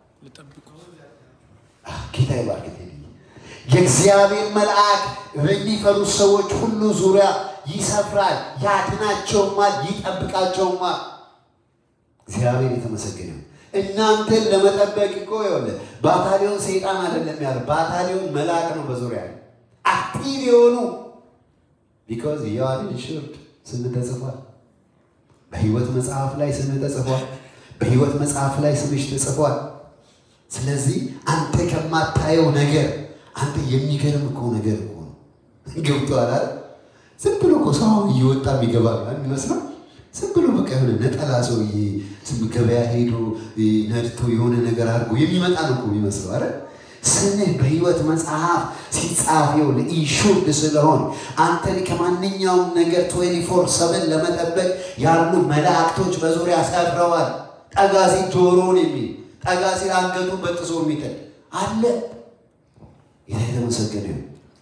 ጌታ ይባርክ። የእግዚአብሔር መልአክ በሚፈሩት ሰዎች ሁሉ ዙሪያ ይሰፍራል፣ ያድናቸውማል፣ ይጠብቃቸውማል። እግዚአብሔር የተመሰገነ እናንተን ለመጠበቅ እኮ ይኸውልህ ባታሊዮን ሰይጣን አይደለም ያለ ባታሊዮን መልአክ ነው በዙሪያ አክቲቭ የሆኑ ቢኮዝ የዋን ኢንሹርድ ስም ተጽፏል። በህይወት መጽሐፍ ላይ ስም ተጽፏል። በህይወት መጽሐፍ ላይ ስምሽ ተጽፏል። ስለዚህ አንተ ከማታየው ነገር አንተ የሚገርም እኮ ነገር እኮ ነው። ገብቶሃል አይደል? ዝም ብሎ እኮ ሰው እየወጣ የሚገባ የሚመስለው ዝም ብሎ በቃ የሆነ ነጠላ ሰውዬ ገበያ ሄዶ ነድቶ የሆነ ነገር አድርጎ የሚመጣ ነው እኮ የሚመስለው አይደል? ስምህ በሕይወት መጽሐፍ ሲጻፍ ይኸውልህ ኢንሹርድ ስለሆን አንተን ከማንኛውም ነገር 24 ሰብን ለመጠበቅ ያሉ መላእክቶች በዙሪያ ሰፍረዋል። ጠጋ ሲል ጆሮውን የሚል ጠጋ ሲል አንገቱን በጥሶ የሚጥል አለ። ጌታ የተመሰገነ ይሁን።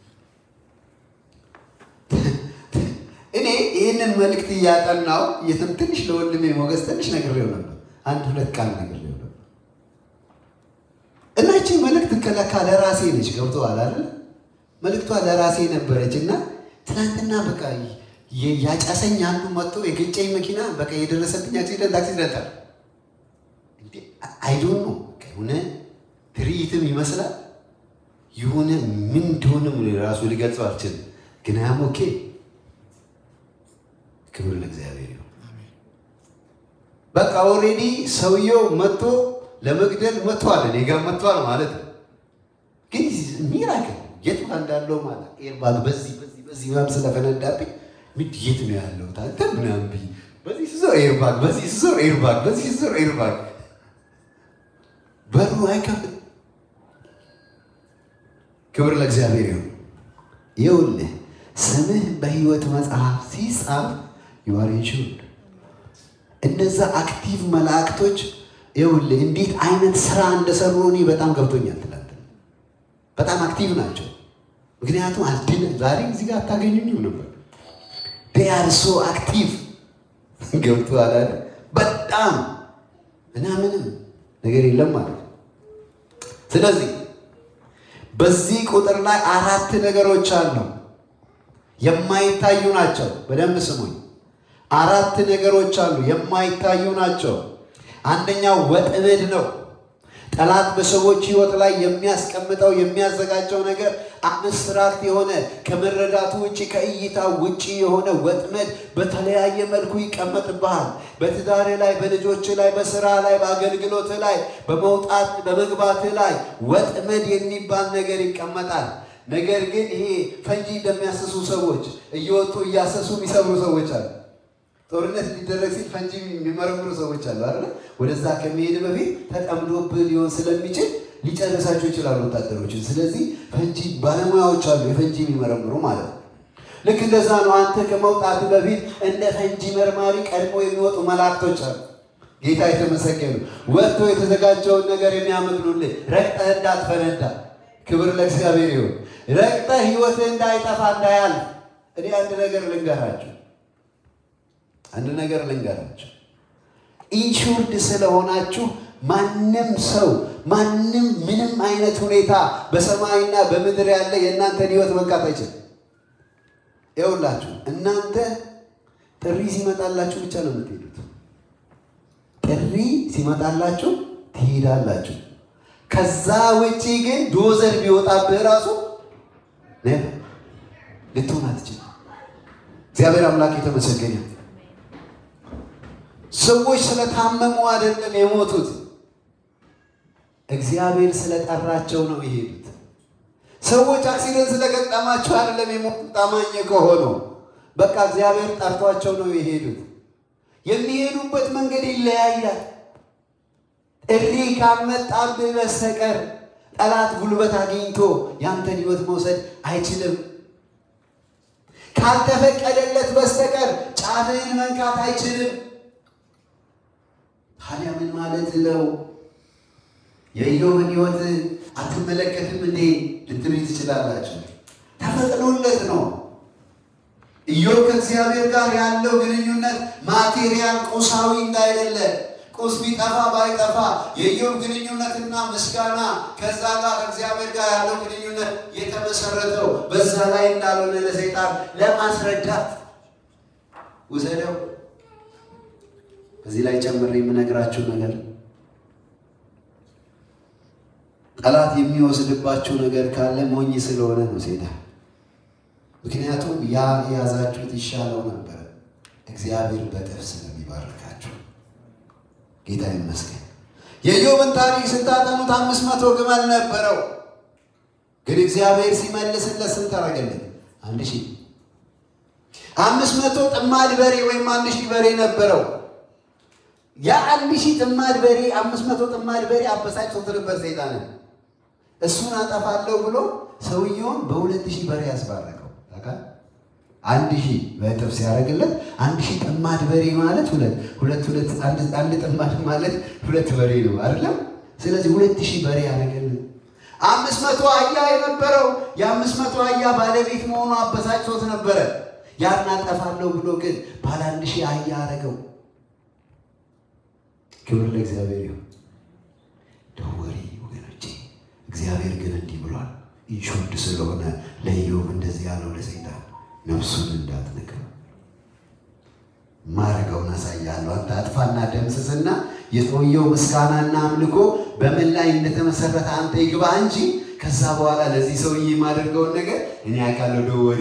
እኔ ይህንን መልእክት እያጠናው የትም ትንሽ ለወንድሜ ሞገስ ትንሽ ነግሬው ነበር። አንድ ሁለት ቃል ነግሬው ነበር እና ይህቺ መልእክት ከለካ ለራሴ ነች። ገብቶሃል አይደል? መልእክቷ ለራሴ ነበረች እና ትናንትና በቃ ያጨሰኝ አንዱ መጥቶ የገጨኝ መኪና በቃ የደረሰብኝ አክሲደንት አክሲደንት አለ አይዶን ነው የሆነ ትርኢትም ይመስላል የሆነ ምን እንደሆነም ራሱ ሊገልጸው አልችልም። ግን ያም ኦኬ ክብር ለእግዚአብሔር ይሁን። በቃ ኦልሬዲ ሰውየው መጥቶ ለመግደል መጥቷል፣ እኔ ጋር መጥቷል ማለት ነው። ግን ሚራክል የት እንዳለው ማለት ኤርባግ በዚህ በዚህ በዚህ ምናምን ስለፈነዳብኝ ምድ የት ነው ያለው ታንተ ምናምን ብዬ በዚህ ስዞር ኤርባግ በዚህ ስዞር ኤርባግ በዚህ ስዞር ኤርባግ በሩ አይከፍት። ክብር ለእግዚአብሔር ይሁን። ይኸውልህ ስምህ በሕይወት መጽሐፍ ሲጻፍ ዩአር ኢንሹርድ። እነዛ አክቲቭ መላእክቶች ይኸውልህ እንዴት አይነት ስራ እንደሰሩ እኔ በጣም ገብቶኛል። ትላንት በጣም አክቲቭ ናቸው። ምክንያቱም አልድን ዛሬ እዚህ ጋር አታገኙኝም ነበር። ዴይ አር ሶ አክቲቭ ገብቶሃል አይደል? በጣም እና ምንም ነገር የለም ማለት ነው። ስለዚህ በዚህ ቁጥር ላይ አራት ነገሮች አሉ፣ የማይታዩ ናቸው። በደንብ ስሙኝ። አራት ነገሮች አሉ፣ የማይታዩ ናቸው። አንደኛው ወጥመድ ነው። ጠላት በሰዎች ሕይወት ላይ የሚያስቀምጠው የሚያዘጋጀው ነገር አብስትራክት የሆነ ከመረዳቱ ውጭ ከእይታ ውጭ የሆነ ወጥመድ በተለያየ መልኩ ይቀመጥብሃል። በትዳር ላይ፣ በልጆች ላይ፣ በስራ ላይ፣ በአገልግሎት ላይ፣ በመውጣት በመግባት ላይ ወጥመድ የሚባል ነገር ይቀመጣል። ነገር ግን ይሄ ፈንጂ እንደሚያስሱ ሰዎች እየወጡ እያሰሱ የሚሰብሩ ሰዎች አሉ። ጦርነት ሊደረግ ሲል ፈንጂ የሚመረምሩ ሰዎች አሉ አይደል? ወደዛ ከመሄድ በፊት ተጠምዶብህ ሊሆን ስለሚችል ሊጨርሳቸው ይችላሉ ወታደሮችን። ስለዚህ ፈንጂ ባለሙያዎች አሉ፣ የፈንጂ የሚመረምሩ ማለት ነው። ልክ እንደዛ ነው። አንተ ከመውጣት በፊት እንደ ፈንጂ መርማሪ ቀድሞ የሚወጡ መላእክቶች አሉ። ጌታ የተመሰገኑ ወጥቶ የተዘጋጀውን ነገር የሚያመግኑልህ ረግጠህ እንዳትፈነዳ። ክብር ለእግዚአብሔር ይሁን። ረግጠህ ህይወትህ እንዳይጠፋ እንዳያልፍ። እኔ አንድ ነገር ልንገራችሁ አንድ ነገር ልንገራችሁ። ኢንሹርድ ስለሆናችሁ ማንም ሰው ማንም ምንም አይነት ሁኔታ በሰማይና በምድር ያለ የእናንተን ህይወት መንካት አይችልም። ይኸውላችሁ እናንተ ጥሪ ሲመጣላችሁ ብቻ ነው የምትሄዱት። ጥሪ ሲመጣላችሁ ትሄዳላችሁ። ከዛ ውጪ ግን ዶዘር ቢወጣብህ ራሱ ልትሆን አትችልም። እግዚአብሔር አምላክ የተመሰገነ ሰዎች ስለታመሙ አይደለም የሞቱት፣ እግዚአብሔር ስለጠራቸው ነው የሄዱት። ሰዎች አክሲደንት ስለገጠማቸው አይደለም የሞቱት። ታማኝ ከሆኑ በቃ እግዚአብሔር ጠርቷቸው ነው የሄዱት። የሚሄዱበት መንገድ ይለያያል። ጥሪ ካመጣብህ በስተቀር ጠላት ጉልበት አግኝቶ ያንተን ህይወት መውሰድ አይችልም። ካልተፈቀደለት በስተቀር ጫፍህን መንካት አይችልም። ታዲያ ምን ማለት ነው? የኢዮብን ህይወት አትመለከትም እንዴ ልትሉ ትችላላችሁ። ተፈቅዶለት ነው። ኢዮብ ከእግዚአብሔር ጋር ያለው ግንኙነት ማቴሪያል ቁሳዊ እንዳይደለ ቁስ ቢጠፋ ባይጠፋ የኢዮብ ግንኙነትና ምስጋና ከዛ ጋር ከእግዚአብሔር ጋር ያለው ግንኙነት የተመሰረተው በዛ ላይ እንዳልሆነ ለሰይጣን ለማስረዳት ውሰደው። እዚህ ላይ ጨምሬ የምነግራችሁ ነገር ጠላት የሚወስድባችሁ ነገር ካለ ሞኝ ስለሆነ ነው ሴዳ። ምክንያቱም ያ የያዛችሁት ይሻለው ነበረ፣ እግዚአብሔር በጥፍ ስለሚባርካችሁ። ጌታ ይመስገን። የኢዮብን ታሪክ ስታጠኑት አምስት መቶ ግመል ነበረው፣ ግን እግዚአብሔር ሲመልስለት ስንት አደረገለት? አንድ ሺህ አምስት መቶ ጥማድ በሬ ወይም አንድ ሺህ በሬ ነበረው። የአንድ ሺህ ጥማድ በሬ አምስት መቶ ጥማድ በሬ አበሳጭቶት ነበር ሰይጣንን። እሱን አጠፋለሁ ብሎ ሰውየውን በሁለት ሺህ በሬ ያስባረከው ታውቃለህ? አንድ ሺህ በእጥፍ ሲያደርግለት አንድ ሺህ ጥማድ በሬ ማለት ሁለት ሁለት ሁለት አንድ አንድ ጥማድ ማለት ሁለት በሬ ነው አይደለም? ስለዚህ ሁለት ሺህ በሬ ያደረገልን። አምስት መቶ አህያ የነበረው የአምስት መቶ አህያ ባለቤት መሆኑ አበሳጭቶት ነበረ። ያን አጠፋለሁ ብሎ ግን ባለ አንድ ሺህ አህያ አደረገው። ክብር ለእግዚአብሔር ይሁን። ደወሪ ወገኖቼ፣ እግዚአብሔር ግን እንዲህ ብሏል። ኢንሹርድ ስለሆነ ለኢዮብ እንደዚህ ያለው ለሰይጣን ነፍሱን እንዳትነካ ማረገውን አሳያለሁ። አንተ አጥፋና ደምስስና የሰውየው ምስጋናና አምልኮ በምን ላይ እንደተመሰረተ አንተ ይግባ እንጂ ከዛ በኋላ ለዚህ ሰውዬ የማደርገውን ነገር እኔ ያውቃለሁ። ደወሪ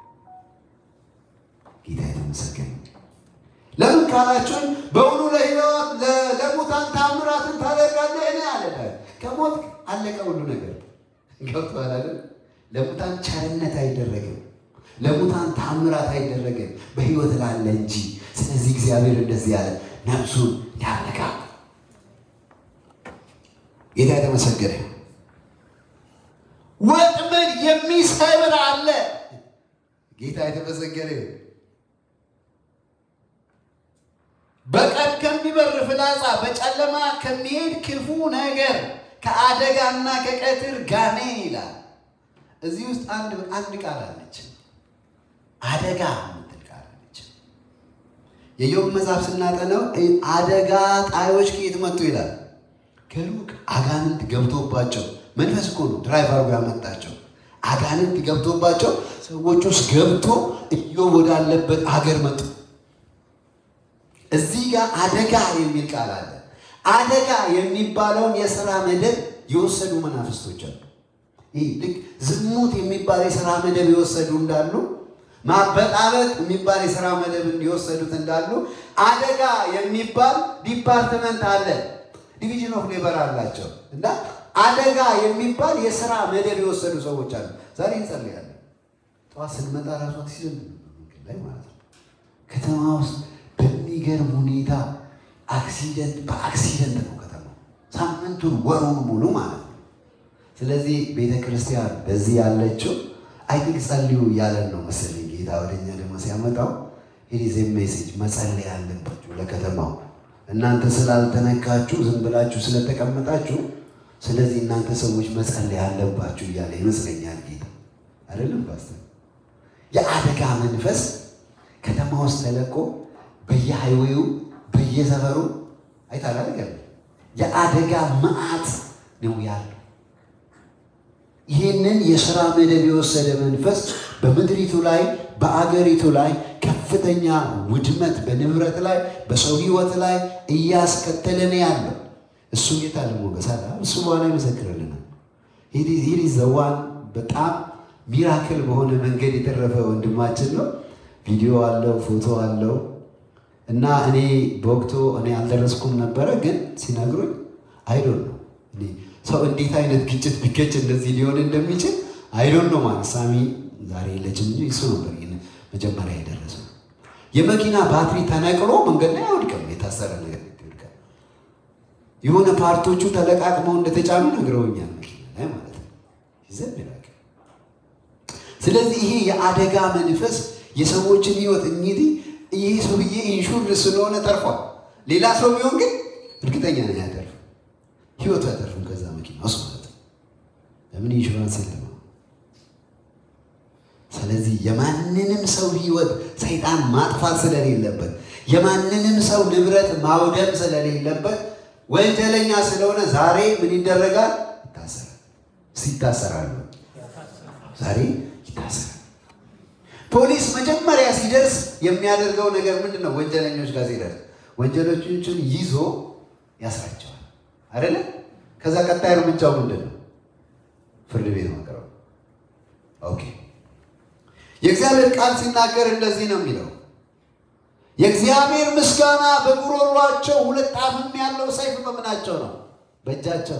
ጌታ የተመሰገነ ለምን ካላችሁን በእውኑ ለሕይወት ለሙታን ታምራትን ታደርጋለህ? እኔ አለ ከሞት አለቀ ሁሉ ነገር ገብቶሃል አይደል? ለሙታን ቸርነት አይደረግም፣ ለሙታን ታምራት አይደረግም፣ በሕይወት ላለ እንጂ። ስለዚህ እግዚአብሔር እንደዚህ ያለ ነፍሱን ያነቃ። ጌታ የተመሰገነ ወጥመድ የሚሰብር አለ። ጌታ የተመሰገነ በቀን ከሚበር ፍላጻ በጨለማ ከሚሄድ ክፉ ነገር ከአደጋና ከቀትር ጋኔን ይላል። እዚህ ውስጥ አንድ አንድ ቃል አለች፣ አደጋ የምትል ቃል አለች። የኢዮብ መጽሐፍ ስናጠነው አደጋ ጣዮች ከየት መጡ ይላል። ከሩቅ አጋንንት ገብቶባቸው መንፈስ እኮ ነው ድራይቭ አድርጎ ያመጣቸው። አጋንንት ገብቶባቸው ሰዎች ውስጥ ገብቶ ኢዮብ ወዳለበት አገር መጡ። እዚህ ጋር አደጋ የሚል ቃል አለ። አደጋ የሚባለውን የሥራ መደብ የወሰዱ መናፍስቶች አሉ። ይህ ልክ ዝሙት የሚባል የሥራ መደብ የወሰዱ እንዳሉ፣ ማበጣበጥ የሚባል የሥራ መደብ የወሰዱት እንዳሉ፣ አደጋ የሚባል ዲፓርትመንት አለ። ዲቪዥን ኦፍ ሌበር አላቸው እና አደጋ የሚባል የሥራ መደብ የወሰዱ ሰዎች አሉ። ዛሬ እንጸልያለን። ጠዋት ስንመጣ ራሱ አክሲደንት መንገድ ላይ ማለት ነው ከተማ ውስጥ በሚገርም ሁኔታ አክሲደንት በአክሲደንት ነው ከተማው ሳምንቱን ወሩን ሙሉ ማለት ነው። ስለዚህ ቤተ ክርስቲያን በዚህ ያለችው አይ ቲንክ ጸልዩ እያለን ነው መሰለኝ ጌታ ወደኛ ደግሞ ሲያመጣው ኢዝ ሜሴጅ መጸለይ ያለባችሁ ለከተማው እናንተ ስላልተነካችሁ ዝም ብላችሁ ስለተቀመጣችሁ፣ ስለዚህ እናንተ ሰዎች መጸለይ ያለባችሁ እያለ ይመስለኛል ጌታ አይደለም ፓስተር። የአደጋ መንፈስ ከተማ ውስጥ ተለቆ በየሃይዌው በየሰፈሩ አይታላ ነገር የአደጋ መዓት ነው ያለው። ይህንን የሥራ መደብ የወሰደ መንፈስ በምድሪቱ ላይ በአገሪቱ ላይ ከፍተኛ ውድመት በንብረት ላይ በሰው ሕይወት ላይ እያስከተለ ነው ያለው። እሱ ጌታ ለሞገስ አለ። እሱ በኋላ ይመሰክርልናል። ይህ ዘዋን በጣም ሚራክል በሆነ መንገድ የተረፈ ወንድማችን ነው። ቪዲዮ አለው፣ ፎቶ አለው እና እኔ በወቅቱ እኔ አልደረስኩም ነበረ፣ ግን ሲነግሩኝ አይዶን ነው ሰው እንዴት አይነት ግጭት ቢገጭ እንደዚህ ሊሆን እንደሚችል አይዶን ነው ማለት ሳሚ ዛሬ የለችም እንጂ እሱ ነበር መጀመሪያ የደረሰው። የመኪና ባትሪ ተነቅሎ መንገድ ላይ አይወድቅም፣ የታሰረ ነገር ይወድቃል። የሆነ ፓርቶቹ ተለቃቅመው እንደተጫኑ ነግረውኛል፣ መኪና ላይ ማለት ነው። ይዘን ይላል። ስለዚህ ይሄ የአደጋ መንፈስ የሰዎችን ህይወት እንግዲህ ይህ ሰውዬ ኢንሹር ስለሆነ ተርፏል። ሌላ ሰው ቢሆን ግን እርግጠኛ ነኝ አያተርፍም፣ ህይወቱ አያተርፍም ከዛ መኪና ውስጥ ማለት ነው። ለምን ኢንሹራንስ የለም። ስለዚህ የማንንም ሰው ህይወት ሰይጣን ማጥፋት ስለሌለበት፣ የማንንም ሰው ንብረት ማውደም ስለሌለበት ወንጀለኛ ስለሆነ ዛሬ ምን ይደረጋል? ይታሰራል። ይታሰራሉ። ዛሬ ይታሰራል። ፖሊስ መጀመሪያ ሲደርስ የሚያደርገው ነገር ምንድን ነው? ወንጀለኞች ጋር ሲደርስ ወንጀለኞቹን ይዞ ያስራቸዋል አይደለ? ከዛ ቀጣይ እርምጃው ምንድን ነው? ፍርድ ቤት ማቅረብ። ኦኬ። የእግዚአብሔር ቃል ሲናገር እንደዚህ ነው የሚለው የእግዚአብሔር ምስጋና በጉሮሯቸው ሁለት አፍም ያለው ሰይፍ በምናቸው ነው? በእጃቸው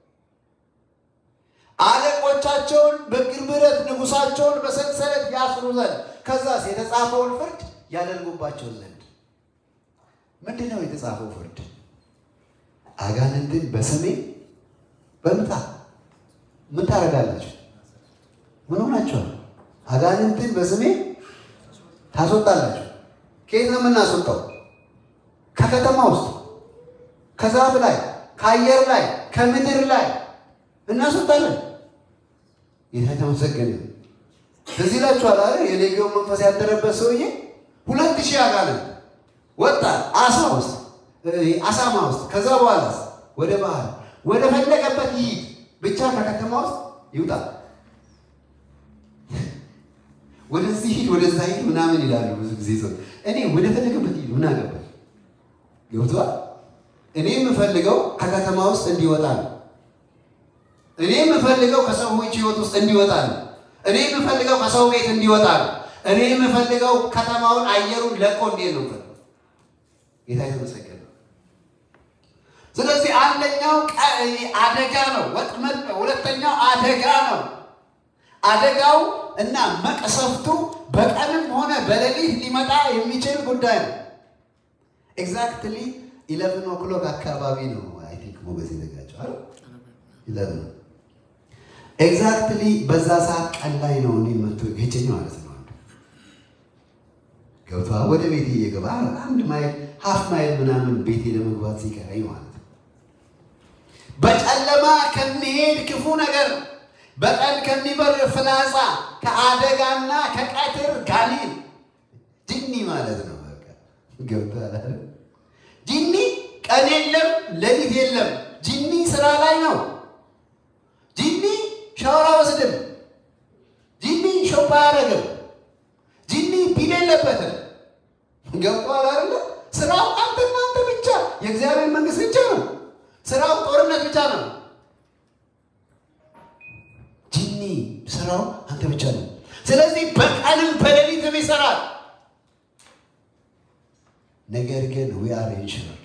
አለቆቻቸውን በእግር ብረት ንጉሳቸውን በሰንሰለት ያስሩ ዘንድ ከዛስ የተጻፈውን ፍርድ ያደርጉባቸው ዘንድ። ምንድን ነው የተጻፈው ፍርድ? አጋንንትን በስሜ በምጣ ምን ታደርጋላችሁ? ምን ሆናችኋል? አጋንንትን በስሜ ታስወጣላችሁ። ከየት ነው የምናስወጣው? ከከተማ ውስጥ፣ ከዛፍ ላይ፣ ከአየር ላይ፣ ከምድር ላይ እናስወጣለን። ጌታ የተመሰገነ ይሁን። እዚህ ላችኋል አለ የሌጊዮን መንፈስ ያደረበት ሰውዬ ሁለት ሺህ አጋንንት ወጣ አሳ ውስጥ አሳማ ውስጥ። ከዛ በኋላ ወደ ባህር ወደ ፈለገበት ይሂድ ብቻ ከከተማ ውስጥ ይውጣ። ወደዚህ ሂድ ወደዛ ሂድ ምናምን ይላሉ ብዙ ጊዜ ሰው። እኔ ወደ ፈለገበት ሂድ ምን አገባኝ? ገብቶሃል? እኔ የምፈልገው ከከተማ ውስጥ እንዲወጣ ነው። እኔ የምፈልገው ከሰዎች ህይወት ውስጥ እንዲወጣ ነው። እኔ የምፈልገው ከሰው ቤት እንዲወጣ ነው። እኔ የምፈልገው ከተማውን አየሩን ለቆ እንዴት ነው ጌታ የተመሰገነ። ስለዚህ አንደኛው አደጋ ነው፣ ወጥመድ ነው። ሁለተኛው አደጋ ነው። አደጋው እና መቅሰፍቱ በቀንም ሆነ በሌሊት ሊመጣ የሚችል ጉዳይ ነው። ኤግዛክትሊ ኢለቨን ኦክሎክ አካባቢ ነው አይ ቲንክ ሞገስ የተዘጋጀው አይደል? ኢለቨን ኤግዛክትሊ በዛ ሰዓት ቀን ላይ ነው እኔ መቶ ገጨኝ ማለት ነው። ገብቶሃል? ወደ ቤቴ እየገባ አንድ ማይል ሀፍ ማይል ምናምን ቤቴ ለመግባት ሲቀረኝ ማለት ነው። በጨለማ ከሚሄድ ክፉ ነገር በቀን ከሚበር ፍላጻ ከአደጋና ከቀትር ጋኔን ጅኒ ማለት ነው። በቃ ገብቶሃል? ጅኒ ቀን የለም ሌሊት የለም። ጅኒ ስራ ላይ ነው። ጅኒ ሻወር አይወስድም። ጅኒ ሾፓ አያደርግም። ጅኒ ቢል የለበትም። ገብቶሃል አይደለ? ስራው አንተና አንተ ብቻ የእግዚአብሔር መንግስት ብቻ ነው። ስራው ጦርነት ብቻ ነው። ጅኒ ስራው አንተ ብቻ ነው። ስለዚህ በቀንም በሌሊትም ይሰራል። ነገር ግን ዊ አር ኢንሹርድ።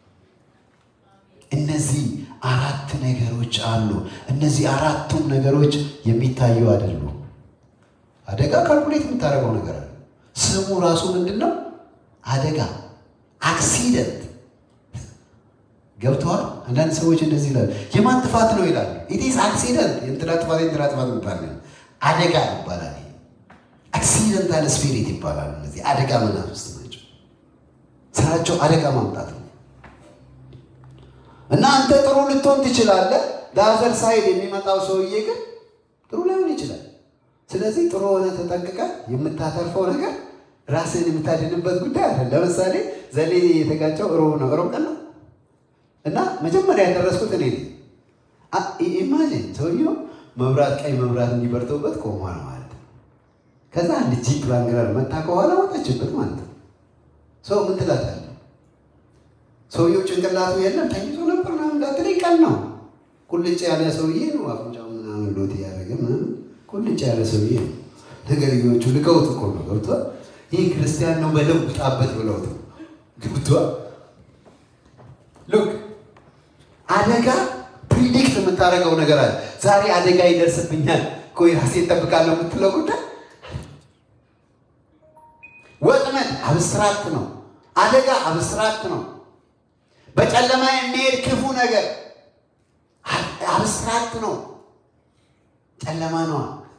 እነዚህ አራት ነገሮች አሉ። እነዚህ አራቱም ነገሮች የሚታዩ አይደሉም። አደጋ ካልኩሌት የምታደርገው ነገር አለ። ስሙ ራሱ ምንድን ነው? አደጋ አክሲደንት። ገብተዋል። አንዳንድ ሰዎች እንደዚህ ይላሉ፣ የማን ጥፋት ነው ይላሉ። ኢትስ አክሲደንት፣ የእንትና ጥፋት የእንትና ጥፋት የሚባል አደጋ ይባላል። አክሲደንታል ስፒሪት ይባላል። እነዚህ አደጋ መናፍስት ናቸው። ስራቸው አደጋ ማምጣት ነው። እና አንተ ጥሩ ልትሆን ትችላለህ። ዳዘር ሳይድ የሚመጣው ሰውዬ ግን ጥሩ ላይሆን ይችላል። ስለዚህ ጥሩ ሆነ ተጠንቅቀ የምታተርፈው ነገር ራስህን የምታድንበት ጉዳይ አለ። ለምሳሌ ዘሌ የተጋጨው ሮብ ነው፣ ሮብ ቀን ነው እና መጀመሪያ ያደረስኩት እኔ ነኝ። ኢማጂን ሰውየው መብራት ቀይ መብራት እንዲበርተውበት ቆሟል ማለት ነው። ከዛ አንድ ጂፕ ራንግለር መታ ከኋላ ወጣችበት ማለት ነው። ሰው ምን ትላታለህ? ሰውየው ጭንቅላቱ የለም ተኝቶ ነበር ምናምን እንዳትለኝ ቀን ነው። ቁልጭ ያለ ሰውዬ ነው። አፍንጫው ምናምን ሎት ያደረገ ምናምን ቁልጭ ያለ ሰውዬ ነው። ነገርዮቹ ልቀውት እኮ ነው ገብቷል። ይህ ክርስቲያን ነው በለው ውጣበት ብለውት ነው ገብቷል። ሉክ አደጋ ፕሪዲክት የምታደርገው ነገር አለ። ዛሬ አደጋ ይደርስብኛል ቆይ ራሴ እጠብቃለሁ የምትለው ጉዳይ ወጥመድ አብስትራክት ነው። አደጋ አብስትራክት ነው። በጨለማ የሚሄድ ክፉ ነገር አብስትራክት ነው። ጨለማ ነዋ።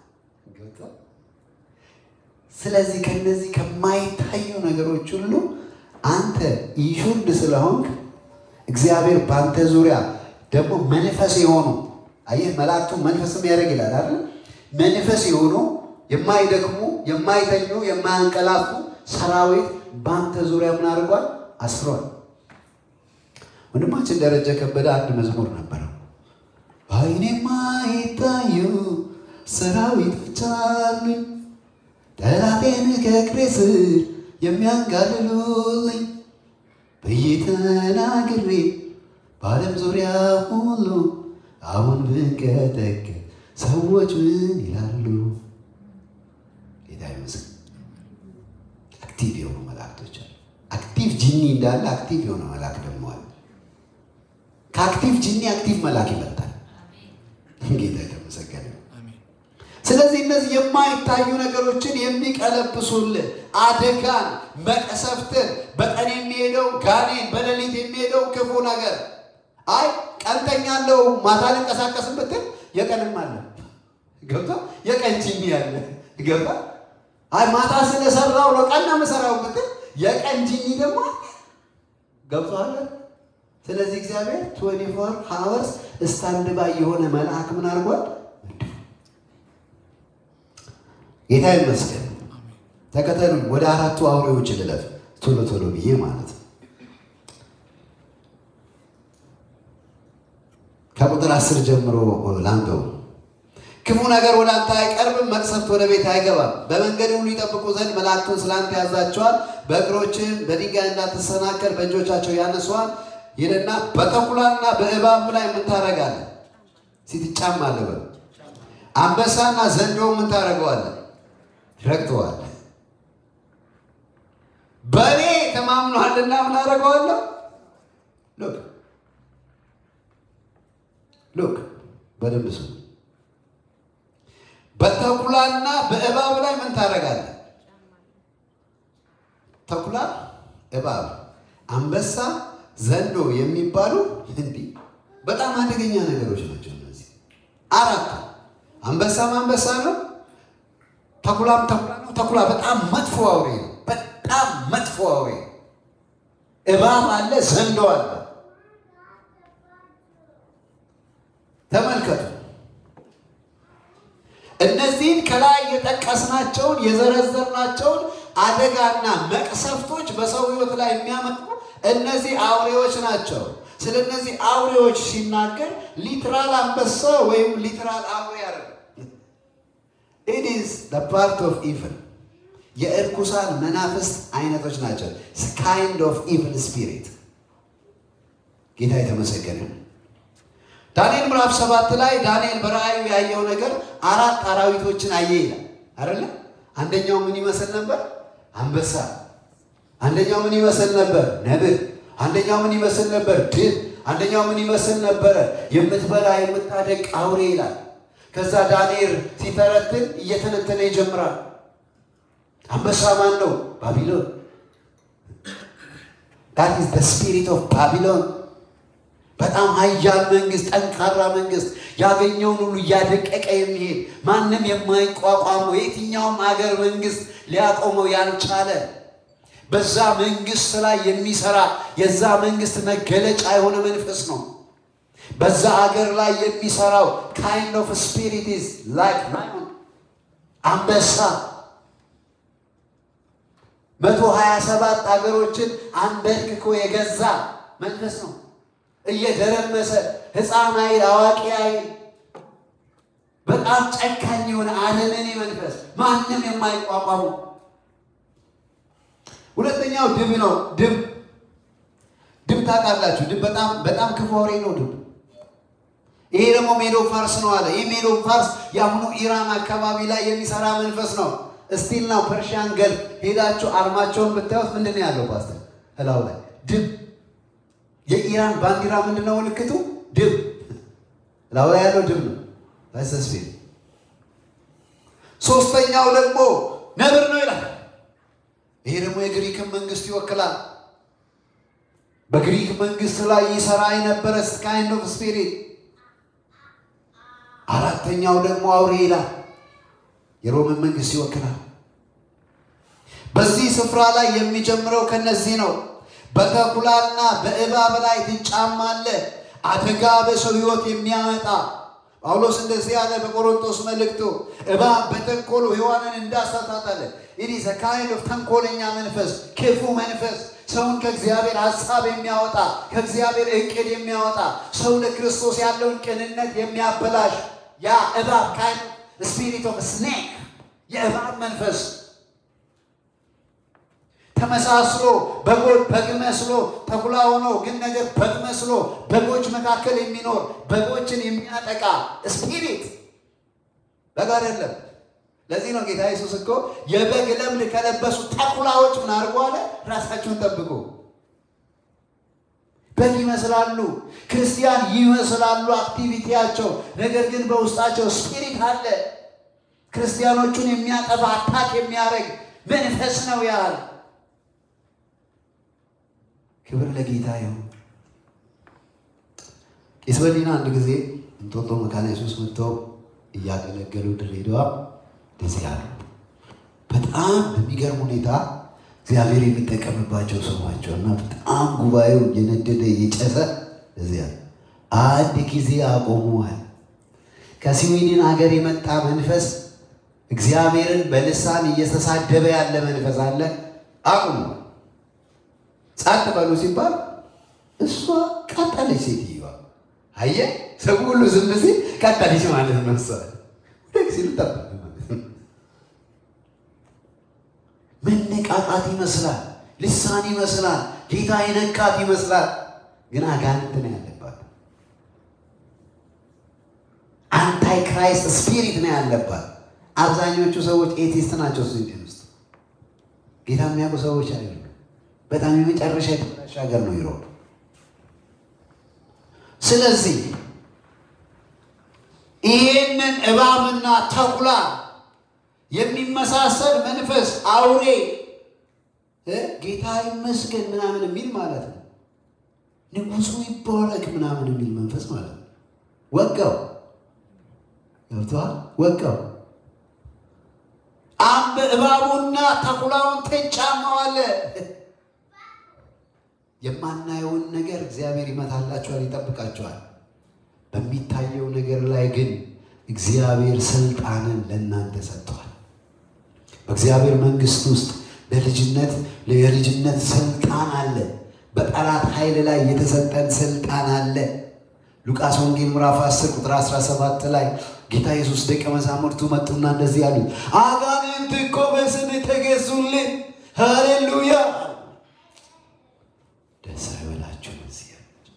ስለዚህ ከነዚህ ከማይታዩ ነገሮች ሁሉ አንተ ኢንሹርድ ስለሆንክ እግዚአብሔር በአንተ ዙሪያ ደግሞ መንፈስ የሆኑ አየህ፣ መላእክቱ መንፈስ የሚያደርግ ይላል አይደል? መንፈስ የሆኑ የማይደክሙ የማይተኙ የማያንቀላፉ ሰራዊት በአንተ ዙሪያ ምን አድርጓል? አስሯል። ወንድማችን ደረጀ ከበደ አንድ መዝሙር ነበረው። በዓይኔ የማይታዩ ሰራዊቶች አሉኝ፣ ጠላቴን ከእግሬ ስር የሚያንጋልሉልኝ ብዬ ተናግሬ በዓለም ዙሪያ ሁሉ አሁን ብንቀጠቀጥ ሰዎች ምን ይላሉ? ጌታ ይመስገን። አክቲቭ የሆኑ መላእክቶች አሉ። አክቲቭ ጂኒ እንዳለ አክቲቭ የሆነ መልአክ ደግሞ አለ። ከአክቲቭ ጂኒ አክቲቭ መልአክ ይበልጣል። ጌታ የተመሰገነ። ስለዚህ እነዚህ የማይታዩ ነገሮችን የሚቀለብሱልን አደጋን፣ መቀሰፍትን፣ በቀን የሚሄደው ጋኔን፣ በሌሊት የሚሄደው ክፉ ነገር አይ ቀንተኛለው ማታ ልንቀሳቀስም ብትል የቀንም አለ ገብታ የቀን ጂኒ አለ ገባ። አይ ማታ ስለሰራው ነው ቀን ነው የምሰራው ብትል የቀን ጂኒ ደግሞ አለ። ገብቶሃል? ስለዚህ እግዚአብሔር 24 ሃወርስ ስታንድ ባይ የሆነ መልአክ ምን አድርጓል? ጌታ ይመስገን። ተከተሉኝ። ወደ አራቱ አውሬዎች ልለፍ ቶሎ ቶሎ ብዬ ማለት ነው። ከቁጥር አስር ጀምሮ ላንበው። ክፉ ነገር ወደ አንተ አይቀርብም፣ መቅሰፍት ወደ ቤት አይገባም። በመንገድ ሁሉ ይጠብቁ ዘንድ መላእክቱን ስላንተ ያዛቸዋል። በእግሮችህም በድንጋይ እንዳትሰናከል በእጆቻቸው ያነሷል። ይልና በተኩላና በእባቡ ላይ ምን ታደርጋለህ? ሲትጫማለህ በል አንበሳና ዘንዶ ምን ታደርገዋለህ? ረግጠዋል። በእኔ ተማምኗልና ምን አደርገዋለሁ? ሉክ ሉክ በደንብ ስሙ። በተኩላና በእባብ ላይ ምን ታደርጋለህ? ተኩላ፣ እባብ፣ አንበሳ፣ ዘንዶ የሚባሉ እንዲህ በጣም አደገኛ ነገሮች ናቸው። እነዚህ አራቱ አንበሳም አንበሳ ነው። ተኩላም ተኩላ ነው። ተኩላ በጣም መጥፎ አውሬ ነው። በጣም መጥፎ አውሬ ነው። እባብ አለ፣ ዘንዶ አለ። ተመልከቱ። እነዚህን ከላይ የጠቀስናቸውን የዘረዘርናቸውን አደጋና መቅሰፍቶች በሰው ሕይወት ላይ የሚያመጡ እነዚህ አውሬዎች ናቸው። ስለ እነዚህ አውሬዎች ሲናገር ሊትራል አንበሳ ወይም ሊትራል አውሬ አለ። ኢት ኢዝ ዘ ፓርት ኦፍ ኢቭል የእርኩሳን መናፍስት አይነቶች ናቸው። ካይንድ ኦፍ ኢቭል ስፒሪት። ጌታ የተመሰገነ ነው። ዳንኤል ምዕራፍ ሰባት ላይ ዳንኤል በራእዩ ያየው ነገር አራት አራዊቶችን አየ ይላል አይደለ? አንደኛው ምን ይመስል ነበር? አንበሳ። አንደኛው ምን ይመስል ነበር? ነብር። አንደኛው ምን ይመስል ነበር? ድብ። አንደኛው ምን ይመስል ነበረ? የምትበላ የምታደቅ አውሬ ይላል። ከዛ ዳንኤል ሲተረትን እየተነተነ ይጀምራል። አንበሳ ማን ነው? ባቢሎን። ዳት ኢዝ ዘ ስፒሪት ኦፍ ባቢሎን በጣም ኃያል መንግስት፣ ጠንካራ መንግስት፣ ያገኘውን ሁሉ እያደቀቀ የሚሄድ ማንም የማይቋቋመው የትኛውም ሀገር መንግስት ሊያቆመው ያልቻለ በዛ መንግስት ላይ የሚሰራ የዛ መንግስት መገለጫ የሆነ መንፈስ ነው። በዛ ሀገር ላይ የሚሰራው ካይንድ ኦፍ ስፒሪት ኢዝ ላይክ አንበሳ መቶ ሀያ ሰባት ሀገሮችን አንበርክኮ የገዛ መንፈስ ነው። እየደረመሰ ህፃን አይል አዋቂ አይል በጣም ጨካኝ የሆነ አለመኔ መንፈስ ማንም የማይቋቋሙ። ሁለተኛው ድብ ነው። ድብ ድብ ታውቃላችሁ? ድብ በጣም በጣም ክፉ አውሬ ነው ድብ። ይሄ ደግሞ ሜዶ ፋርስ ነው አለ። ይህ ሜዶ ፋርስ የአሁኑ ኢራን አካባቢ ላይ የሚሰራ መንፈስ ነው። እስቲል ነው ፐርሺያን ገልፍ ሄዳችሁ አርማቸውን ብታዩት ምንድን ነው ያለው? ፓስተር እላው ላይ ድብ የኢራን ባንዲራ ምንድን ነው ምልክቱ? ድብ ላው ላይ ያለው ድብ ነው። ተስፊ ሶስተኛው ደግሞ ነብር ነው ይላል። ይሄ ደግሞ የግሪክን መንግስት ይወክላል። በግሪክ መንግስት ላይ ይሰራ የነበረ ካይንድ ኦፍ ስፒሪት። አራተኛው ደግሞ አውሬ ይላል። የሮምን መንግስት ይወክላል። በዚህ ስፍራ ላይ የሚጀምረው ከነዚህ ነው። በተኩላና በእባብ ላይ ትጫማለህ። አደጋ በሰው ህይወት የሚያመጣ ጳውሎስ እንደዚህ ያለ በቆሮንቶስ መልእክቱ እባብ በተንኮሉ ሔዋንን እንዳሳታታለ ኢዝ ካይንድ ኦፍ ተንኮለኛ መንፈስ፣ ክፉ መንፈስ ሰውን ከእግዚአብሔር ሀሳብ የሚያወጣ ከእግዚአብሔር እቅድ የሚያወጣ ሰው ለክርስቶስ ያለውን ቅንነት የሚያበላሽ ያ እባብ ካይንድ ስፒሪት ኦፍ ስኔክ የእባብ መንፈስ ተመሳስሎ በጎች በግ መስሎ ተኩላ ሆኖ ግን ነገር በግ መስሎ በጎች መካከል የሚኖር በጎችን የሚያጠቃ ስፒሪት በግ አይደለም። ለዚህ ነው ጌታ ኢየሱስ እኮ የበግ ለምድ ከለበሱ ተኩላዎች ምን አድርጎ አለ? ራሳችሁን ጠብቁ። በግ ይመስላሉ፣ ክርስቲያን ይመስላሉ አክቲቪቲያቸው፣ ነገር ግን በውስጣቸው ስፒሪት አለ። ክርስቲያኖቹን የሚያጠፋ አታክ የሚያደርግ መንፈስ ነው ያህል ክብር ለጌታ ይሁን። ቄስ በሊና አንድ ጊዜ እንጦጦ መካነ ኢየሱስ መጥተው እያገለገሉ ድሬዳዋ እንደዚህ ያሉ በጣም በሚገርም ሁኔታ እግዚአብሔር የሚጠቀምባቸው ሰው ናቸው እና በጣም ጉባኤው እየነደደ እየጨሰ እዚያ አንድ ጊዜ አቆሙዋል። ከስዊድን ሀገር የመጣ መንፈስ እግዚአብሔርን በልሳን እየተሳደበ ያለ መንፈስ አለ። አቁሟል። ጸጥ በሉ ሲባል እሷ ቀጠለች። ሴትዮዋ አየ ሰው ሁሉ ዝም ሲል ቀጠለች ማለት ነው። እሷ ደግ ሲሉ ጠበቅ ማለት ነው። መነቃቃት ይመስላል፣ ልሳን ይመስላል፣ ጌታ የነካት ይመስላል። ግን አጋንንት ነው ያለባት። አንታይ ክራይስት ስፒሪት ነው ያለባት። አብዛኞቹ ሰዎች ኤቲስት ናቸው። ስዊድን ውስጥ ጌታ የሚያውቁ ሰዎች አይደሉም። በጣም የመጨረሻ የተበላሸ ሀገር ነው ይሮብ። ስለዚህ ይህንን እባብና ተኩላ የሚመሳሰል መንፈስ አውሬ ጌታ ይመስገን ምናምን የሚል ማለት ነው። ንጉሱ ይባረክ ምናምን የሚል መንፈስ ማለት ነው። ወጋው ገብተዋል። ወጋው አንብ እባቡና ተኩላውን ትጫማዋለ። የማናየውን ነገር እግዚአብሔር ይመታላችኋል፣ ይጠብቃችኋል። በሚታየው ነገር ላይ ግን እግዚአብሔር ስልጣንን ለእናንተ ሰጥቷል። በእግዚአብሔር መንግስት ውስጥ ለልጅነት የልጅነት ስልጣን አለ። በጠላት ኃይል ላይ የተሰጠን ስልጣን አለ። ሉቃስ ወንጌል ምዕራፍ 10 ቁጥር 17 ላይ ጌታ ኢየሱስ ደቀ መዛሙርቱ መጡና እንደዚህ ያሉት፣ አጋንንት እኮ በስምህ ተገዙልን። ሃሌሉያ! ደስ አይበላችሁ። እዚህ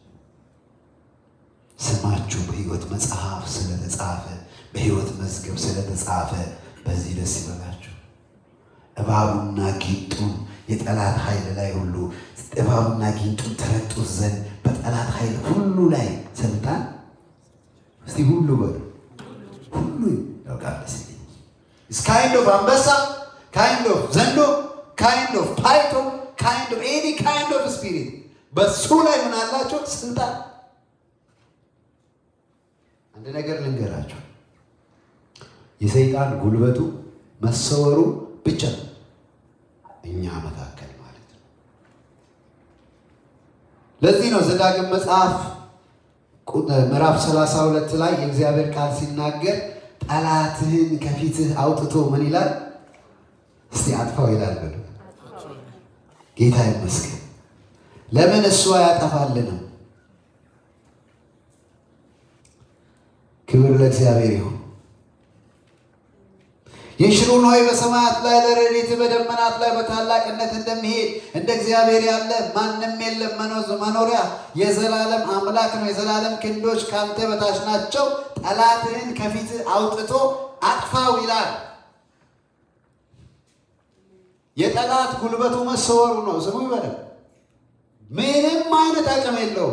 ስማችሁ በሕይወት መጽሐፍ ስለተጻፈ በሕይወት መዝገብ ስለተጻፈ በዚህ ደስ ይበላችሁ። እባቡና ጊንጡን የጠላት ኃይል ላይ ሁሉ እባቡና ጊንጡን ተረጡት ዘንድ በጠላት ኃይል ሁሉ ላይ ስልጣን እስቲ ሁሉ በሉ ሁሉ ያውቃል። ስ ካይንድ ኦፍ አንበሳ ካይንድ ኦፍ ዘንዶ ካይንድ ኦፍ ፓይቶ ካይንድ ኦፍ ኤኒ ካይንድ ኦፍ ስፒሪት በሱ ላይ ምን አላቸው ስልጣን። አንድ ነገር ልንገራቸው፣ የሰይጣን ጉልበቱ መሰወሩ ብቻ ነው እኛ መካከል ማለት ነው። ለዚህ ነው ዘዳግም መጽሐፍ ምዕራፍ 32 ላይ የእግዚአብሔር ቃል ሲናገር ጠላትህን ከፊትህ አውጥቶ ምን ይላል? እስቲ አጥፋው ይላል። በሉ ጌታ ይመስገን። ለምን እሱ አያጠፋልንም? ክብር ለእግዚአብሔር ይሁን። የሽሩን ሆይ በሰማያት ላይ ለረድኤትህ በደመናት ላይ በታላቅነት እንደሚሄድ እንደ እግዚአብሔር ያለ ማንም የለም። መኖሪያ የዘላለም አምላክ ነው። የዘላለም ክንዶች ካንተ በታች ናቸው። ጠላትህን ከፊትህ አውጥቶ አጥፋው ይላል። የጠላት ጉልበቱ መሰወሩ ነው። ስሙ ይበለም። ምንም አይነት አቅም የለውም።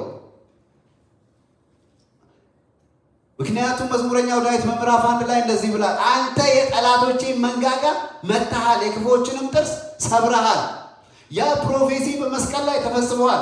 ምክንያቱም መዝሙረኛው ዳዊት በምዕራፍ አንድ ላይ እንደዚህ ብላል፣ አንተ የጠላቶቼን መንጋጋ መትሃል፣ የክፉዎችንም ጥርስ ሰብረሃል። ያ ፕሮፌሲ በመስቀል ላይ ተፈጽሟል።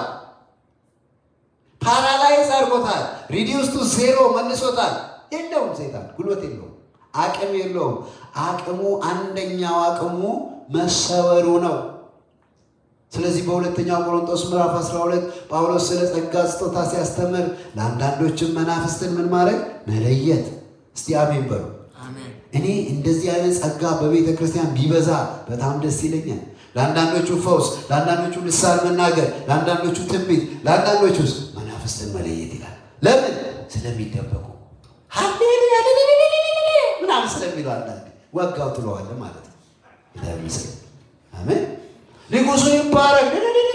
ፓራላይዝ አድርጎታል። ሪዲውስቱ ዜሮ መልሶታል። የለውም፣ ሴጣን ጉልበት የለውም፣ አቅም የለውም። አቅሙ አንደኛው አቅሙ መሰወሩ ነው። ስለዚህ በሁለተኛው ቆሮንቶስ ምዕራፍ 12 ጳውሎስ ስለ ጸጋ ስጦታ ሲያስተምር ለአንዳንዶችም መናፍስትን ምን ማድረግ መለየት። እስቲ አሜን በሉ። እኔ እንደዚህ አይነት ጸጋ በቤተ ክርስቲያን ቢበዛ በጣም ደስ ይለኛል። ለአንዳንዶቹ ፈውስ፣ ለአንዳንዶቹ ልሳን መናገር፣ ለአንዳንዶቹ ትንቢት፣ ለአንዳንዶቹ ውስጥ መናፍስትን መለየት ይላል። ለምን? ስለሚደበቁ ሃሌሉያ ምናምን ስለሚሉ አንዳንዴ ወጋው ትለዋለ ማለት ነው። ይመስል አሜን ንጉሱ ይባረክ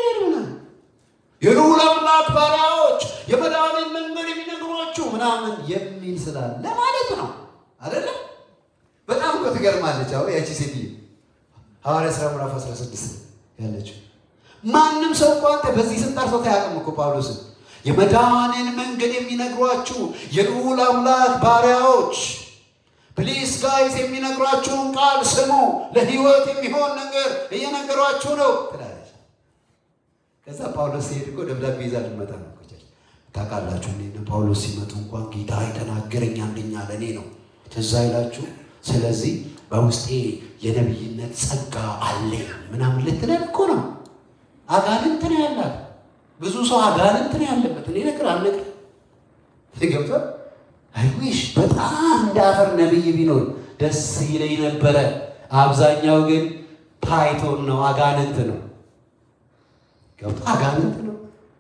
የልዑል አምላክ ባሪያዎች የመድኃኒት መንገድ የሚነግሯችሁ ምናምን የሚል ስላለ ማለት ነው። አይደለም? በጣም እኮ ትገርማለች። አሁን ያቺ ሴትዮ ሐዋርያ ሥራ ምዕራፍ 16 ያለችው ማንም ሰው እኮ አንተ በዚህ ስም ጠርቶት አያውቅም እኮ ጳውሎስን የመድኃኒትን መንገድ የሚነግሯችሁ የልዑል አምላክ ባሪያዎች ፕሊስ ጋይስ የሚነግሯችሁን ቃል ስሙ፣ ለህይወት የሚሆን ነገር እየነገሯችሁ ነው ትላለች። ከዛ ጳውሎስ ሲሄድ እኮ ደብዳቤ ይዛ ልመጣ ነው። ታውቃላችሁ እኔ ጳውሎስ ሲመጡ እንኳን ጌታ የተናገረኝ አንደኛ ለእኔ ነው ትዝ አይላችሁ ስለዚህ በውስጤ የነቢይነት ጸጋ አለኝ ምናምን ልትለን እኮ ነው አጋንንት ነው ያላት ብዙ ሰው አጋንንት ነው ያለበት እኔ ነገር አልነግር ገብቷል አይዊሽ በጣም እንዳፈር ነቢይ ቢኖር ደስ ይለኝ ነበረ አብዛኛው ግን ፓይቶን ነው አጋንንት ነው ገብቶ አጋንንት ነው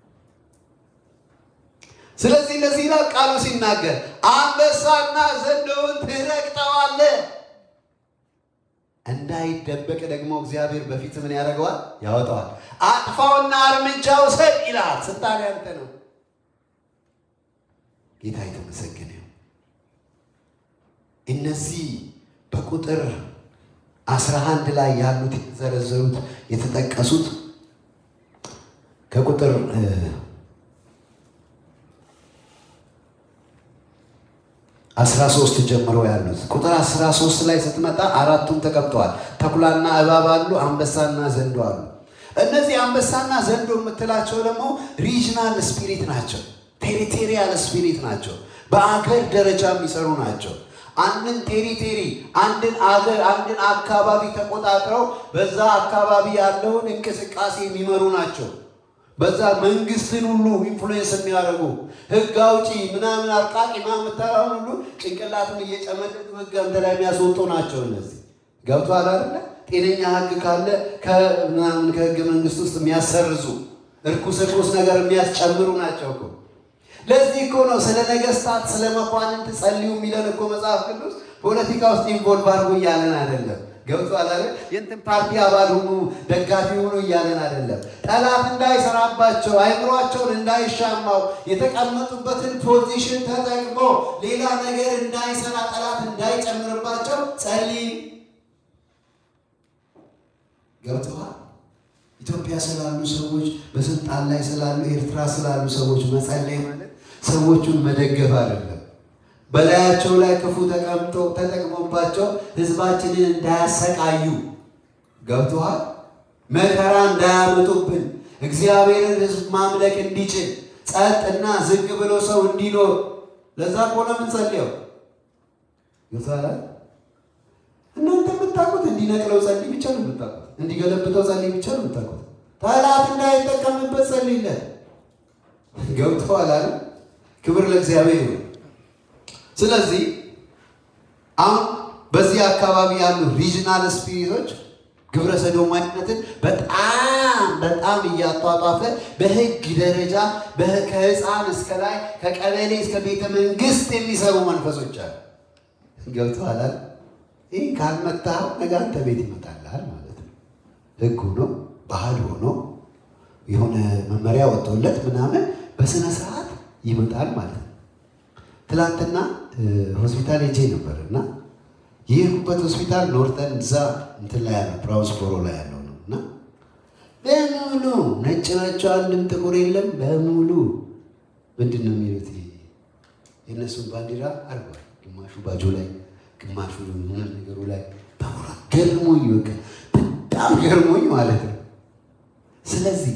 ስለዚህ እንደዚህ ይላል ቃሉ ሲናገር አንበሳና ዘንዶውን ትረግጠዋለህ እንዳይደበቅ ደግሞ እግዚአብሔር በፊት ምን ያደርገዋል ያወጣዋል አጥፋውና እርምጃ ውሰድ ይላል ስልጣን ያንተ ነው ጌታ የተመሰገነ ይሁን እነዚህ በቁጥር አስራ አንድ ላይ ያሉት የተዘረዘሩት የተጠቀሱት ከቁጥር አስራ ሶስት ጀምሮ ያሉት ቁጥር አስራ ሶስት ላይ ስትመጣ አራቱም ተቀምጠዋል። ተኩላና እባብ አሉ፣ አንበሳና ዘንዶ አሉ። እነዚህ አንበሳና ዘንዶ የምትላቸው ደግሞ ሪጅናል ስፒሪት ናቸው፣ ቴሪቴሪያል ስፒሪት ናቸው። በአገር ደረጃ የሚሰሩ ናቸው። አንድን ቴሪቴሪ አንድን አገር አንድን አካባቢ ተቆጣጥረው በዛ አካባቢ ያለውን እንቅስቃሴ የሚመሩ ናቸው። በዛ መንግስትን ሁሉ ኢንፍሉዌንስ የሚያደርጉ ህግ አውጪ ምናምን አርቃቂ ምናምን የምታየውን ሁሉ ጭንቅላትን እየጨመደዱ ህግ አንተ ላይ የሚያስወጡ ናቸው። እነዚህ ገብቶሃል አይደለ? ጤነኛ ህግ ካለ ከምናምን ከህገ መንግስት ውስጥ የሚያሰርዙ እርኩስ እርኩስ ነገር የሚያስጨምሩ ናቸው እኮ። ለዚህ እኮ ነው ስለ ነገስታት ስለ መኳንንት ጸልዩ የሚለን እኮ መጽሐፍ ቅዱስ ፖለቲካ ውስጥ ኢንቮልቭ አድርጎ እያለን አይደለም። ገብቶሃል አይደል? የእንትን ፓርቲ አባል ሁኑ ደጋፊ ሁኑ እያለን አይደለም። ጠላት እንዳይሰራባቸው አይምሯቸውን እንዳይሻማው የተቀመጡበትን ፖዚሽን ተጠቅሞ ሌላ ነገር እንዳይሰራ ጠላት እንዳይጨምርባቸው ጸልይ። ገብቶሃል? ኢትዮጵያ ስላሉ ሰዎች፣ በስልጣን ላይ ስላሉ ኤርትራ ስላሉ ሰዎች መጸለይ ማለት ሰዎቹን መደገፍ አይደለም። በላያቸው ላይ ክፉ ተቀምጦ ተጠቅሞባቸው ህዝባችንን እንዳያሰቃዩ ገብቶሃል? መከራ እንዳያመጡብን እግዚአብሔርን ህዝብ ማምለክ እንዲችል ጸጥና ዝግ ብሎ ሰው እንዲኖር ለዛ ከሆነ የምንጸልየው ገብቶሃል? እናንተ የምታውቁት እንዲነቅለው ጸልይ ብቻ ነው የምታውቁት። እንዲገለብጠው ጸልይ ብቻ ነው የምታውቁት። ጠላት እንዳይጠቀምበት ጸልይለት። ገብቶሃል አይደል? ክብር ለእግዚአብሔር ይሁን። ስለዚህ አሁን በዚህ አካባቢ ያሉ ሪጅናል ስፒሪቶች ግብረ ሰዶማዊነትን በጣም በጣም እያጧጧፈ በህግ ደረጃ ከህፃን እስከ ላይ ከቀበሌ እስከ ቤተ መንግስት የሚሰሩ መንፈሶች አሉ። ገብቶሃል? ይህ ካልመታኸው ነገ አንተ ቤት ይመጣልሃል ማለት ነው። ህግ ሆኖ ባህል ሆኖ የሆነ መመሪያ ወጥቶለት ምናምን በስነ ስርዓት ይመጣል ማለት ነው። ትላንትና ሆስፒታል ሄጄ ነበር እና የሄድኩበት ሆስፒታል ኖርተን እዛ እንትን ላይ ያለው ብራውስቦሮ ላይ ያለው ነው እና በሙሉ ነጭ ናቸው፣ አንድም ጥቁር የለም። በሙሉ ምንድን ነው የሚሉት የእነሱን ባንዲራ አርጓል። ግማሹ ባጆ ላይ፣ ግማሹ ምንም ነገሩ ላይ በሙሉ ገርሞኝ፣ በቃ በጣም ገርሞኝ ማለት ነው። ስለዚህ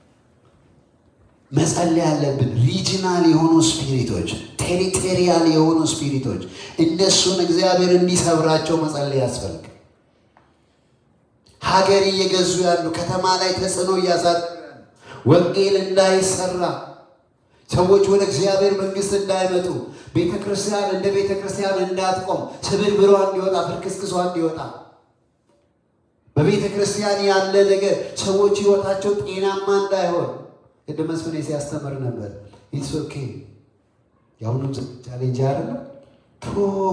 መጸለይ ያለብን ሪጂናል የሆኑ ስፒሪቶች፣ ቴሪቴሪያል የሆኑ ስፒሪቶች እነሱን እግዚአብሔር እንዲሰብራቸው መጸለይ ያስፈልግ። ሀገር እየገዙ ያሉ ከተማ ላይ ተጽዕኖ እያሳደሩ ያሉ ወንጌል እንዳይሰራ ሰዎች ወደ እግዚአብሔር መንግስት እንዳይመጡ ቤተ ክርስቲያን እንደ ቤተ ክርስቲያን እንዳትቆም ስብርብሯ እንዲወጣ ፍርክስክሷ እንዲወጣ በቤተ ክርስቲያን ያለ ነገር ሰዎች ህይወታቸው ጤናማ እንዳይሆን ቅድም መስፍኔ ሲያስተምር ነበር። ኢትስ ኦኬ የአሁኑም ቻሌንጅ አይደለ ቶ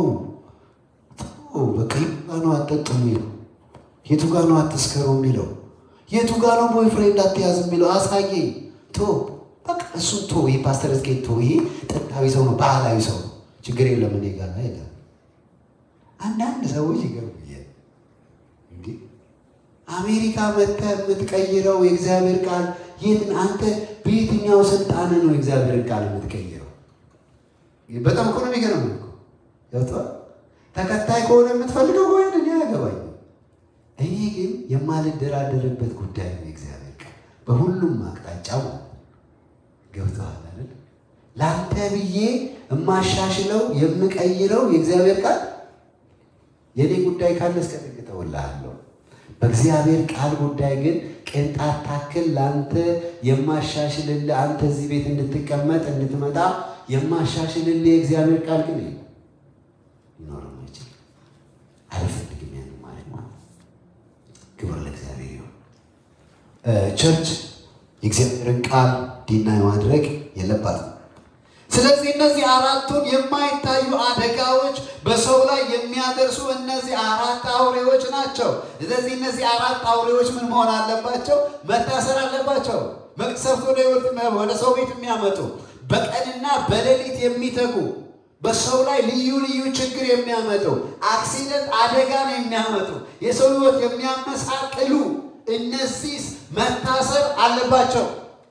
በቃ የቱ ጋ ነው አትጠጡ የሚለው የቱ ጋ ነው አትስከሩ የሚለው የቱ ጋ ነው ቦይፍሬንድ አትያዝ የሚለው አሳየኝ። ቶ በቃ እሱን ቶ ይህ ፓስተር ዝጌት ቶ ይሄ ጥንታዊ ሰው ነው፣ ባህላዊ ሰው ነው፣ ችግር የለም እኔ ጋር ይላል። አንዳንድ ሰዎች ይገርሙኛል። እንዲህ አሜሪካ መጥተህ የምትቀይረው የእግዚአብሔር ቃል የት አንተ በየትኛው ስልጣን ነው የእግዚአብሔርን ቃል የምትቀይረው? በጣም እኮ ነው የሚገርም እኮ ገብቶሃል። ተከታይ ከሆነ የምትፈልገው ወይ እኔ አያገባኝም። እኔ ግን የማልደራደርበት ጉዳይ ነው የእግዚአብሔር ቃል በሁሉም አቅጣጫ ገብቶሃል አይደል? ለአንተ ብዬ የማሻሽለው የምቀይረው የእግዚአብሔር ቃል የኔ ጉዳይ ካለ እስከ ጥግ እተውልሃለሁ። በእግዚአብሔር ቃል ጉዳይ ግን ቅንጣት ታክል ለአንተ የማሻሽልልህ አንተ እዚህ ቤት እንድትቀመጥ እንድትመጣ የማሻሽልልህ የእግዚአብሔር ቃል ግን የለም፣ ሊኖርም አይችልም። አልፈልግም ያን ማለት ማለት ክብር ለእግዚአብሔር ይሁን። ቸርች የእግዚአብሔርን ቃል ዲናይ ማድረግ የለባትም። ስለዚህ እነዚህ አራቱን የማይታዩ አደጋዎች በሰው ላይ የሚያደርሱ እነዚህ አራት አውሬዎች ናቸው። ስለዚህ እነዚህ አራት አውሬዎች ምን መሆን አለባቸው? መታሰር አለባቸው። መቅሰፍት ወደ ሕይወት ወደ ሰው ቤት የሚያመጡ በቀንና በሌሊት የሚተጉ በሰው ላይ ልዩ ልዩ ችግር የሚያመጡ አክሲደንት አደጋን የሚያመጡ የሰው ሕይወት የሚያመሳቅሉ እነዚህ መታሰር አለባቸው።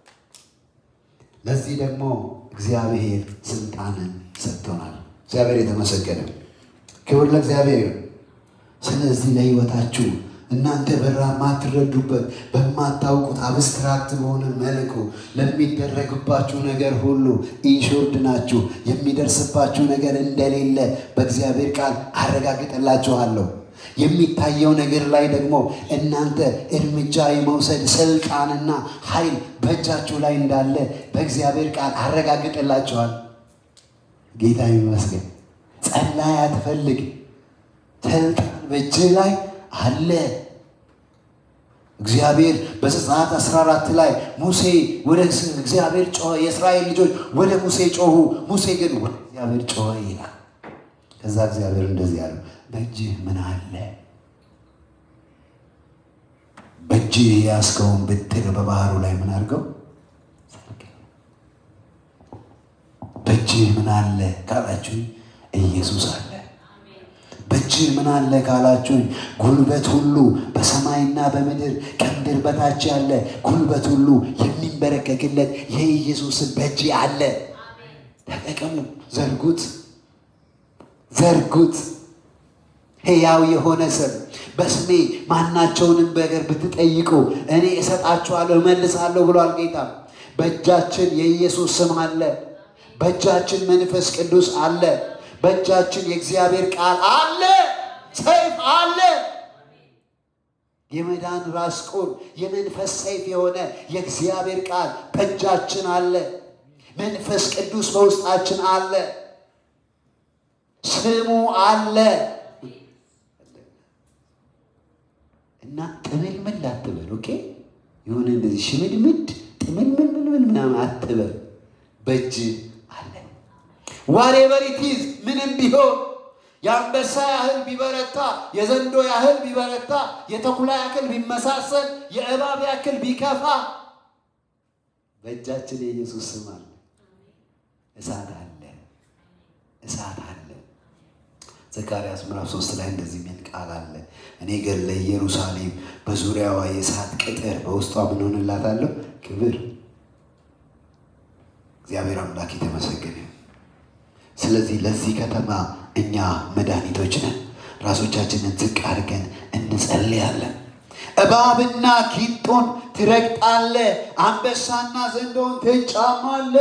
ለዚህ ደግሞ እግዚአብሔር ስልጣንን ሰጥቶናል። እግዚአብሔር የተመሰገነ ክብር ለእግዚአብሔር ይሁን። ስለዚህ ለሕይወታችሁ እናንተ በራ ማትረዱበት በማታውቁት አብስትራክት በሆነ መልኩ ለሚደረግባችሁ ነገር ሁሉ ኢንሹርድ ናችሁ። የሚደርስባችሁ ነገር እንደሌለ በእግዚአብሔር ቃል አረጋግጥላችኋለሁ። የሚታየው ነገር ላይ ደግሞ እናንተ እርምጃ የመውሰድ ስልጣንና ኃይል በእጃችሁ ላይ እንዳለ በእግዚአብሔር ቃል አረጋግጥላችኋል። ጌታ ይመስገን። ጸላይ አትፈልግ፣ ስልጣን በእጅህ ላይ አለ። እግዚአብሔር በዘጸአት 14 ላይ ሙሴ ወደ እግዚአብሔር ጮኸ፣ የእስራኤል ልጆች ወደ ሙሴ ጮሁ፣ ሙሴ ግን ወደ እግዚአብሔር ጮኸ ይላል። ከዛ እግዚአብሔር እንደዚህ ያለው በእጅህ ምን አለ? በእጅህ የያዝከውን ብትር በባህሩ ላይ ምን አድርገው? በእጅህ ምን አለ ካላችሁኝ ኢየሱስ አለ። በእጅህ ምን አለ ካላችሁኝ ጉልበት ሁሉ በሰማይና በምድር ከምድር በታች ያለ ጉልበት ሁሉ የሚንበረከክለት የኢየሱስን በእጅህ አለ። ተጠቀሙ፣ ዘርጉት፣ ዘርጉት። ሕያው የሆነ ስም በስሜ ማናቸውንም ነገር ብትጠይቁ እኔ እሰጣችኋለሁ እመልሳለሁ ብሏል ጌታ። በእጃችን የኢየሱስ ስም አለ። በእጃችን መንፈስ ቅዱስ አለ። በእጃችን የእግዚአብሔር ቃል አለ። ሰይፍ አለ። የመዳን ራስ ቁር የመንፈስ ሰይፍ የሆነ የእግዚአብሔር ቃል በእጃችን አለ። መንፈስ ቅዱስ በውስጣችን አለ። ስሙ አለ። እና ጥምልምል አትበል። ኦኬ የሆነ እንደዚህ ሽምድምድ ጥምልምልምል ምናምን አትበል። በእጅ አለ። ዋሬቨር ኢት ኢዝ ምንም ቢሆን የአንበሳ ያህል ቢበረታ፣ የዘንዶ ያህል ቢበረታ፣ የተኩላ ያክል ቢመሳሰል፣ የእባብ ያክል ቢከፋ በእጃችን የኢየሱስ ስም አለ። እሳት አለ። እሳት አለ። ዘካርያስ ምዕራፍ ሶስት ላይ እንደዚህ የሚል ቃል አለ። እኔ ግን ለኢየሩሳሌም በዙሪያዋ የእሳት ቅጥር በውስጧ ምን ሆንላታለሁ? ክብር። እግዚአብሔር አምላክ የተመሰገነ። ስለዚህ ለዚህ ከተማ እኛ መድኃኒቶች ነን። ራሶቻችንን ዝቅ አድርገን እንጸልያለን። እባብና ጊንጦን ትረግጣለ፣ አንበሳና ዘንዶን ትጫማለ።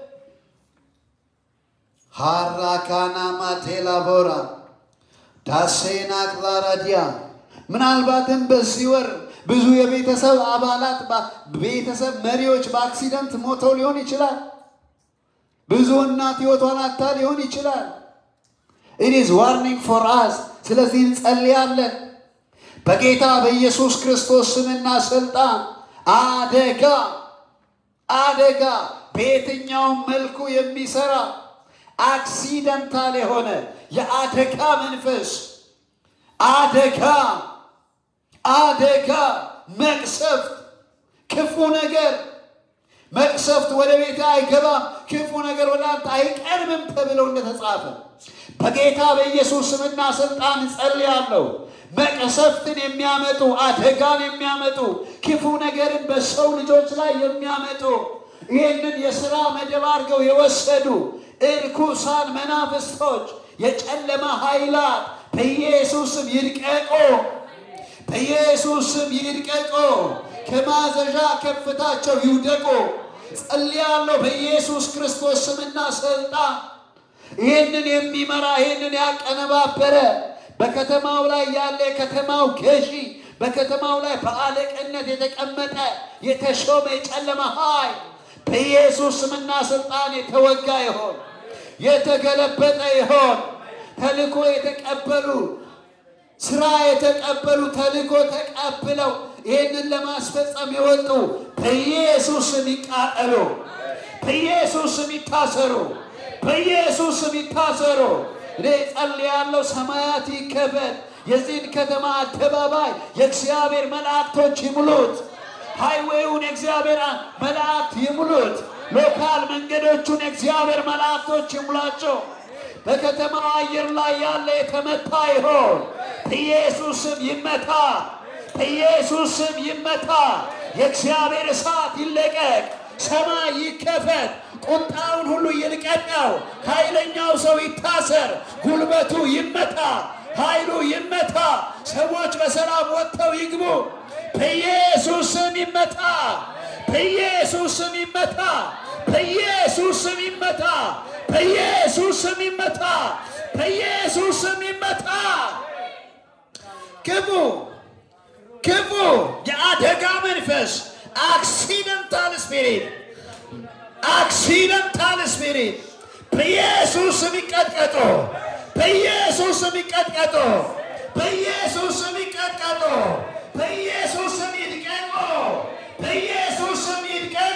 ሃራካና ማቴላ ቦራ ዳሴና ክላራዲያ ምናልባትም በዚህ ወር ብዙ የቤተሰብ አባላት ቤተሰብ መሪዎች በአክሲደንት ሞተው ሊሆን ይችላል። ብዙ እናት ሕይወቷን አታ ሊሆን ይችላል። ኢት ኢዝ ዋርኒንግ ፎር አስ። ስለዚህ እንጸልያለን በጌታ በኢየሱስ ክርስቶስ ስምና ስልጣን አደጋ አደጋ በየትኛውም መልኩ የሚሰራ አክሲደንታል የሆነ የአደጋ መንፈስ አደጋ አደጋ መቅሰፍት ክፉ ነገር መቅሰፍት ወደ ቤት አይገባም፣ ክፉ ነገር ወደ አንተ አይቀርብም ተብለው እንደተጻፈ በጌታ በኢየሱስ ስምና ስልጣን እጸልያለሁ። መቅሰፍትን የሚያመጡ አደጋን የሚያመጡ ክፉ ነገርን በሰው ልጆች ላይ የሚያመጡ ይህንን የሥራ መደብ አድርገው የወሰዱ እርኩሳን መናፍስቶች፣ የጨለማ ኃይላት በኢየሱስም ይድቀቆ፣ በኢየሱስም ይድቀቆ። ከማዘዣ ከፍታቸው ይውደቁ። ጸልያለሁ በኢየሱስ ክርስቶስ ስምና ስልጣን ይህንን የሚመራ ይህንን ያቀነባበረ በከተማው ላይ ያለ የከተማው ገዢ በከተማው ላይ በአለቅነት የተቀመጠ የተሾመ የጨለማ ኃይል በኢየሱስ ስምና ስልጣን የተወጋ ይሆን፣ የተገለበጠ ይሆን። ተልኮ የተቀበሉ ስራ የተቀበሉ ተልኮ ተቀብለው ይህንን ለማስፈጸም የወጡ በኢየሱስ ስም ይቃጠሉ፣ በኢየሱስ ስም ይታሰሩ፣ በኢየሱስ ስም ይታሰሩ። እኔ ጸልያለሁ፣ ሰማያት ይከፈት፣ የዚህን ከተማ አደባባይ የእግዚአብሔር መላእክቶች ይሙሉት። ሃይዌውን የእግዚአብሔር መላእክት ይሙሉት። ሎካል መንገዶቹን የእግዚአብሔር መላእክቶች ይሙላቸው። በከተማው አየር ላይ ያለ የተመታ ይሆን፣ በኢየሱስ ስም ይመታ፣ በኢየሱስ ስም ይመታ። የእግዚአብሔር እሳት ይለቀቅ፣ ሰማይ ይከፈት፣ ቁጣውን ሁሉ ይልቀቀው። ኃይለኛው ሰው ይታሰር፣ ጉልበቱ ይመታ፣ ኃይሉ ይመታ። ሰዎች በሰላም ወጥተው ይግቡ። በኢየሱስ ስም ይመታ፣ በኢየሱስ ስም ይመታ፣ በኢየሱስ ስም ይመታ፣ በኢየሱስ ስም ይመታ፣ በኢየሱስ ስም ይመታ። ክፉ ክፉ የአደጋ መንፈስ አክሲደንታል ስፒሪት አክሲደንታል ስፒሪት በኢየሱስ ስም ይቀጥቀጡ፣ በኢየሱስ ስም ይቀጥቀጡ፣ በኢየሱስ ስም ይቀጥቀጡ፣ በኢየሱስ ስም ይድቀቁ፣ በኢየሱስ ስም ይድቀቁ።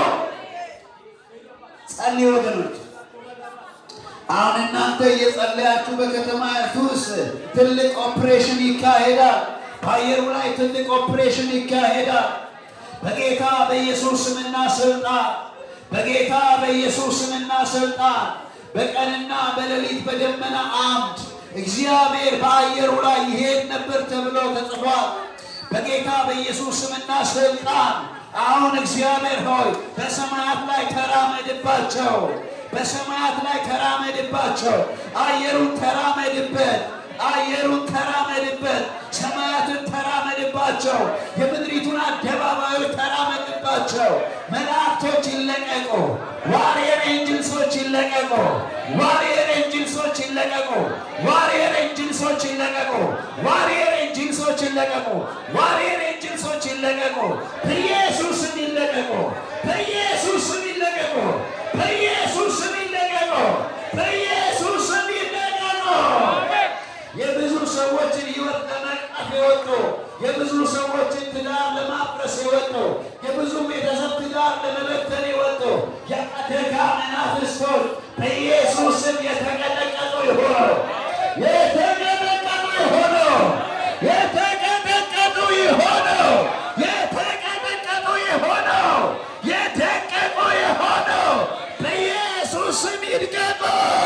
ጸልዩ ወገኖች። አሁን እናንተ እየጸለያችሁ በከተማይቱ ውስጥ ትልቅ ኦፕሬሽን ይካሄዳል። በአየሩ ላይ ትልቅ ኦፕሬሽን ይካሄዳል። በጌታ በኢየሱስ ስምና ስልጣን በጌታ በኢየሱስ ስምና ስልጣን በቀንና በሌሊት በደመና አምድ እግዚአብሔር በአየሩ ላይ ይሄድ ነበር ተብሎ ተጽፏል። በጌታ በኢየሱስ ስምና ስልጣን አሁን እግዚአብሔር ሆይ በሰማያት ላይ ተራመድባቸው፣ በሰማያት ላይ ተራመድባቸው። አየሩን ተራመድበት፣ አየሩን ተራመድበት፣ ሰማያትን ተራመድባቸው፣ የምድሪቱን አደባባዮች ተራመድባቸው። መላእክቶች ይለቀቁ፣ ዋሪየር ኤንጅልሶች ይለቀቁ፣ ዋሪየር ኤንጅልሶች ይለቀቁ፣ ዋሪየር ኤንጅልሶች ይለቀቁ፣ ዋሪየር ኤንጅልሶች ይለቀቁ፣ ዋሪየር ኤንጅልሶች ይለቀቁ፣ በኢየሱስ ስም ይለቀቁ፣ በኢየሱስ ስም ይለቀቁ፣ በኢየሱስ ስም ይለቀቁ፣ በኢየሱስ ስም ይለቀቁ። የብዙ ሰዎችን ሕይወት ለመቅጣት የወጡ የብዙ ሰዎችን ትዳር ለማፍረስ የወጡ የብዙ ቤተሰብ ትዳር ለመበተን የወጡ የአደጋ መናፍስቶች በኢየሱስ ስም የተቀጠቀጡ ይሆኑ፣ የተቀጠቀጡ ይሆኑ፣ የተቀጠቀጡ ይሆኑ፣ የተቀጠቀጡ ይሆኑ፣ የደቀቁ ይሆኑ፣ በኢየሱስ ስም ይድቀቁ።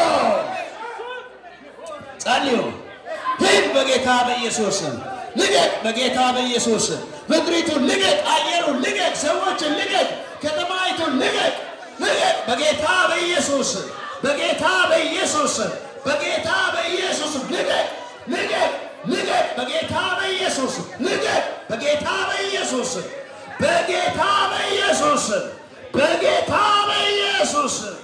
ጸልዩ። ሂድ በጌታ በኢየሱስ ስም ልቀቅ፣ በጌታ በኢየሱስ ስም ምድሪቱን ልቀቅ፣ አየሩን ልቀቅ፣ ሰዎችን ልቀቅ፣ ከተማይቱን ልቀቅ፣ ልቀቅ በጌታ በኢየሱስ ስም በጌታ በኢየሱስ ስም በጌታ በኢየሱስ ስም ልቀቅ፣ ልቀቅ፣ ልቀቅ በጌታ በኢየሱስ ስም ልቀቅ፣ በጌታ በኢየሱስ ስም በጌታ በኢየሱስ ስም በጌታ በኢየሱስ ስም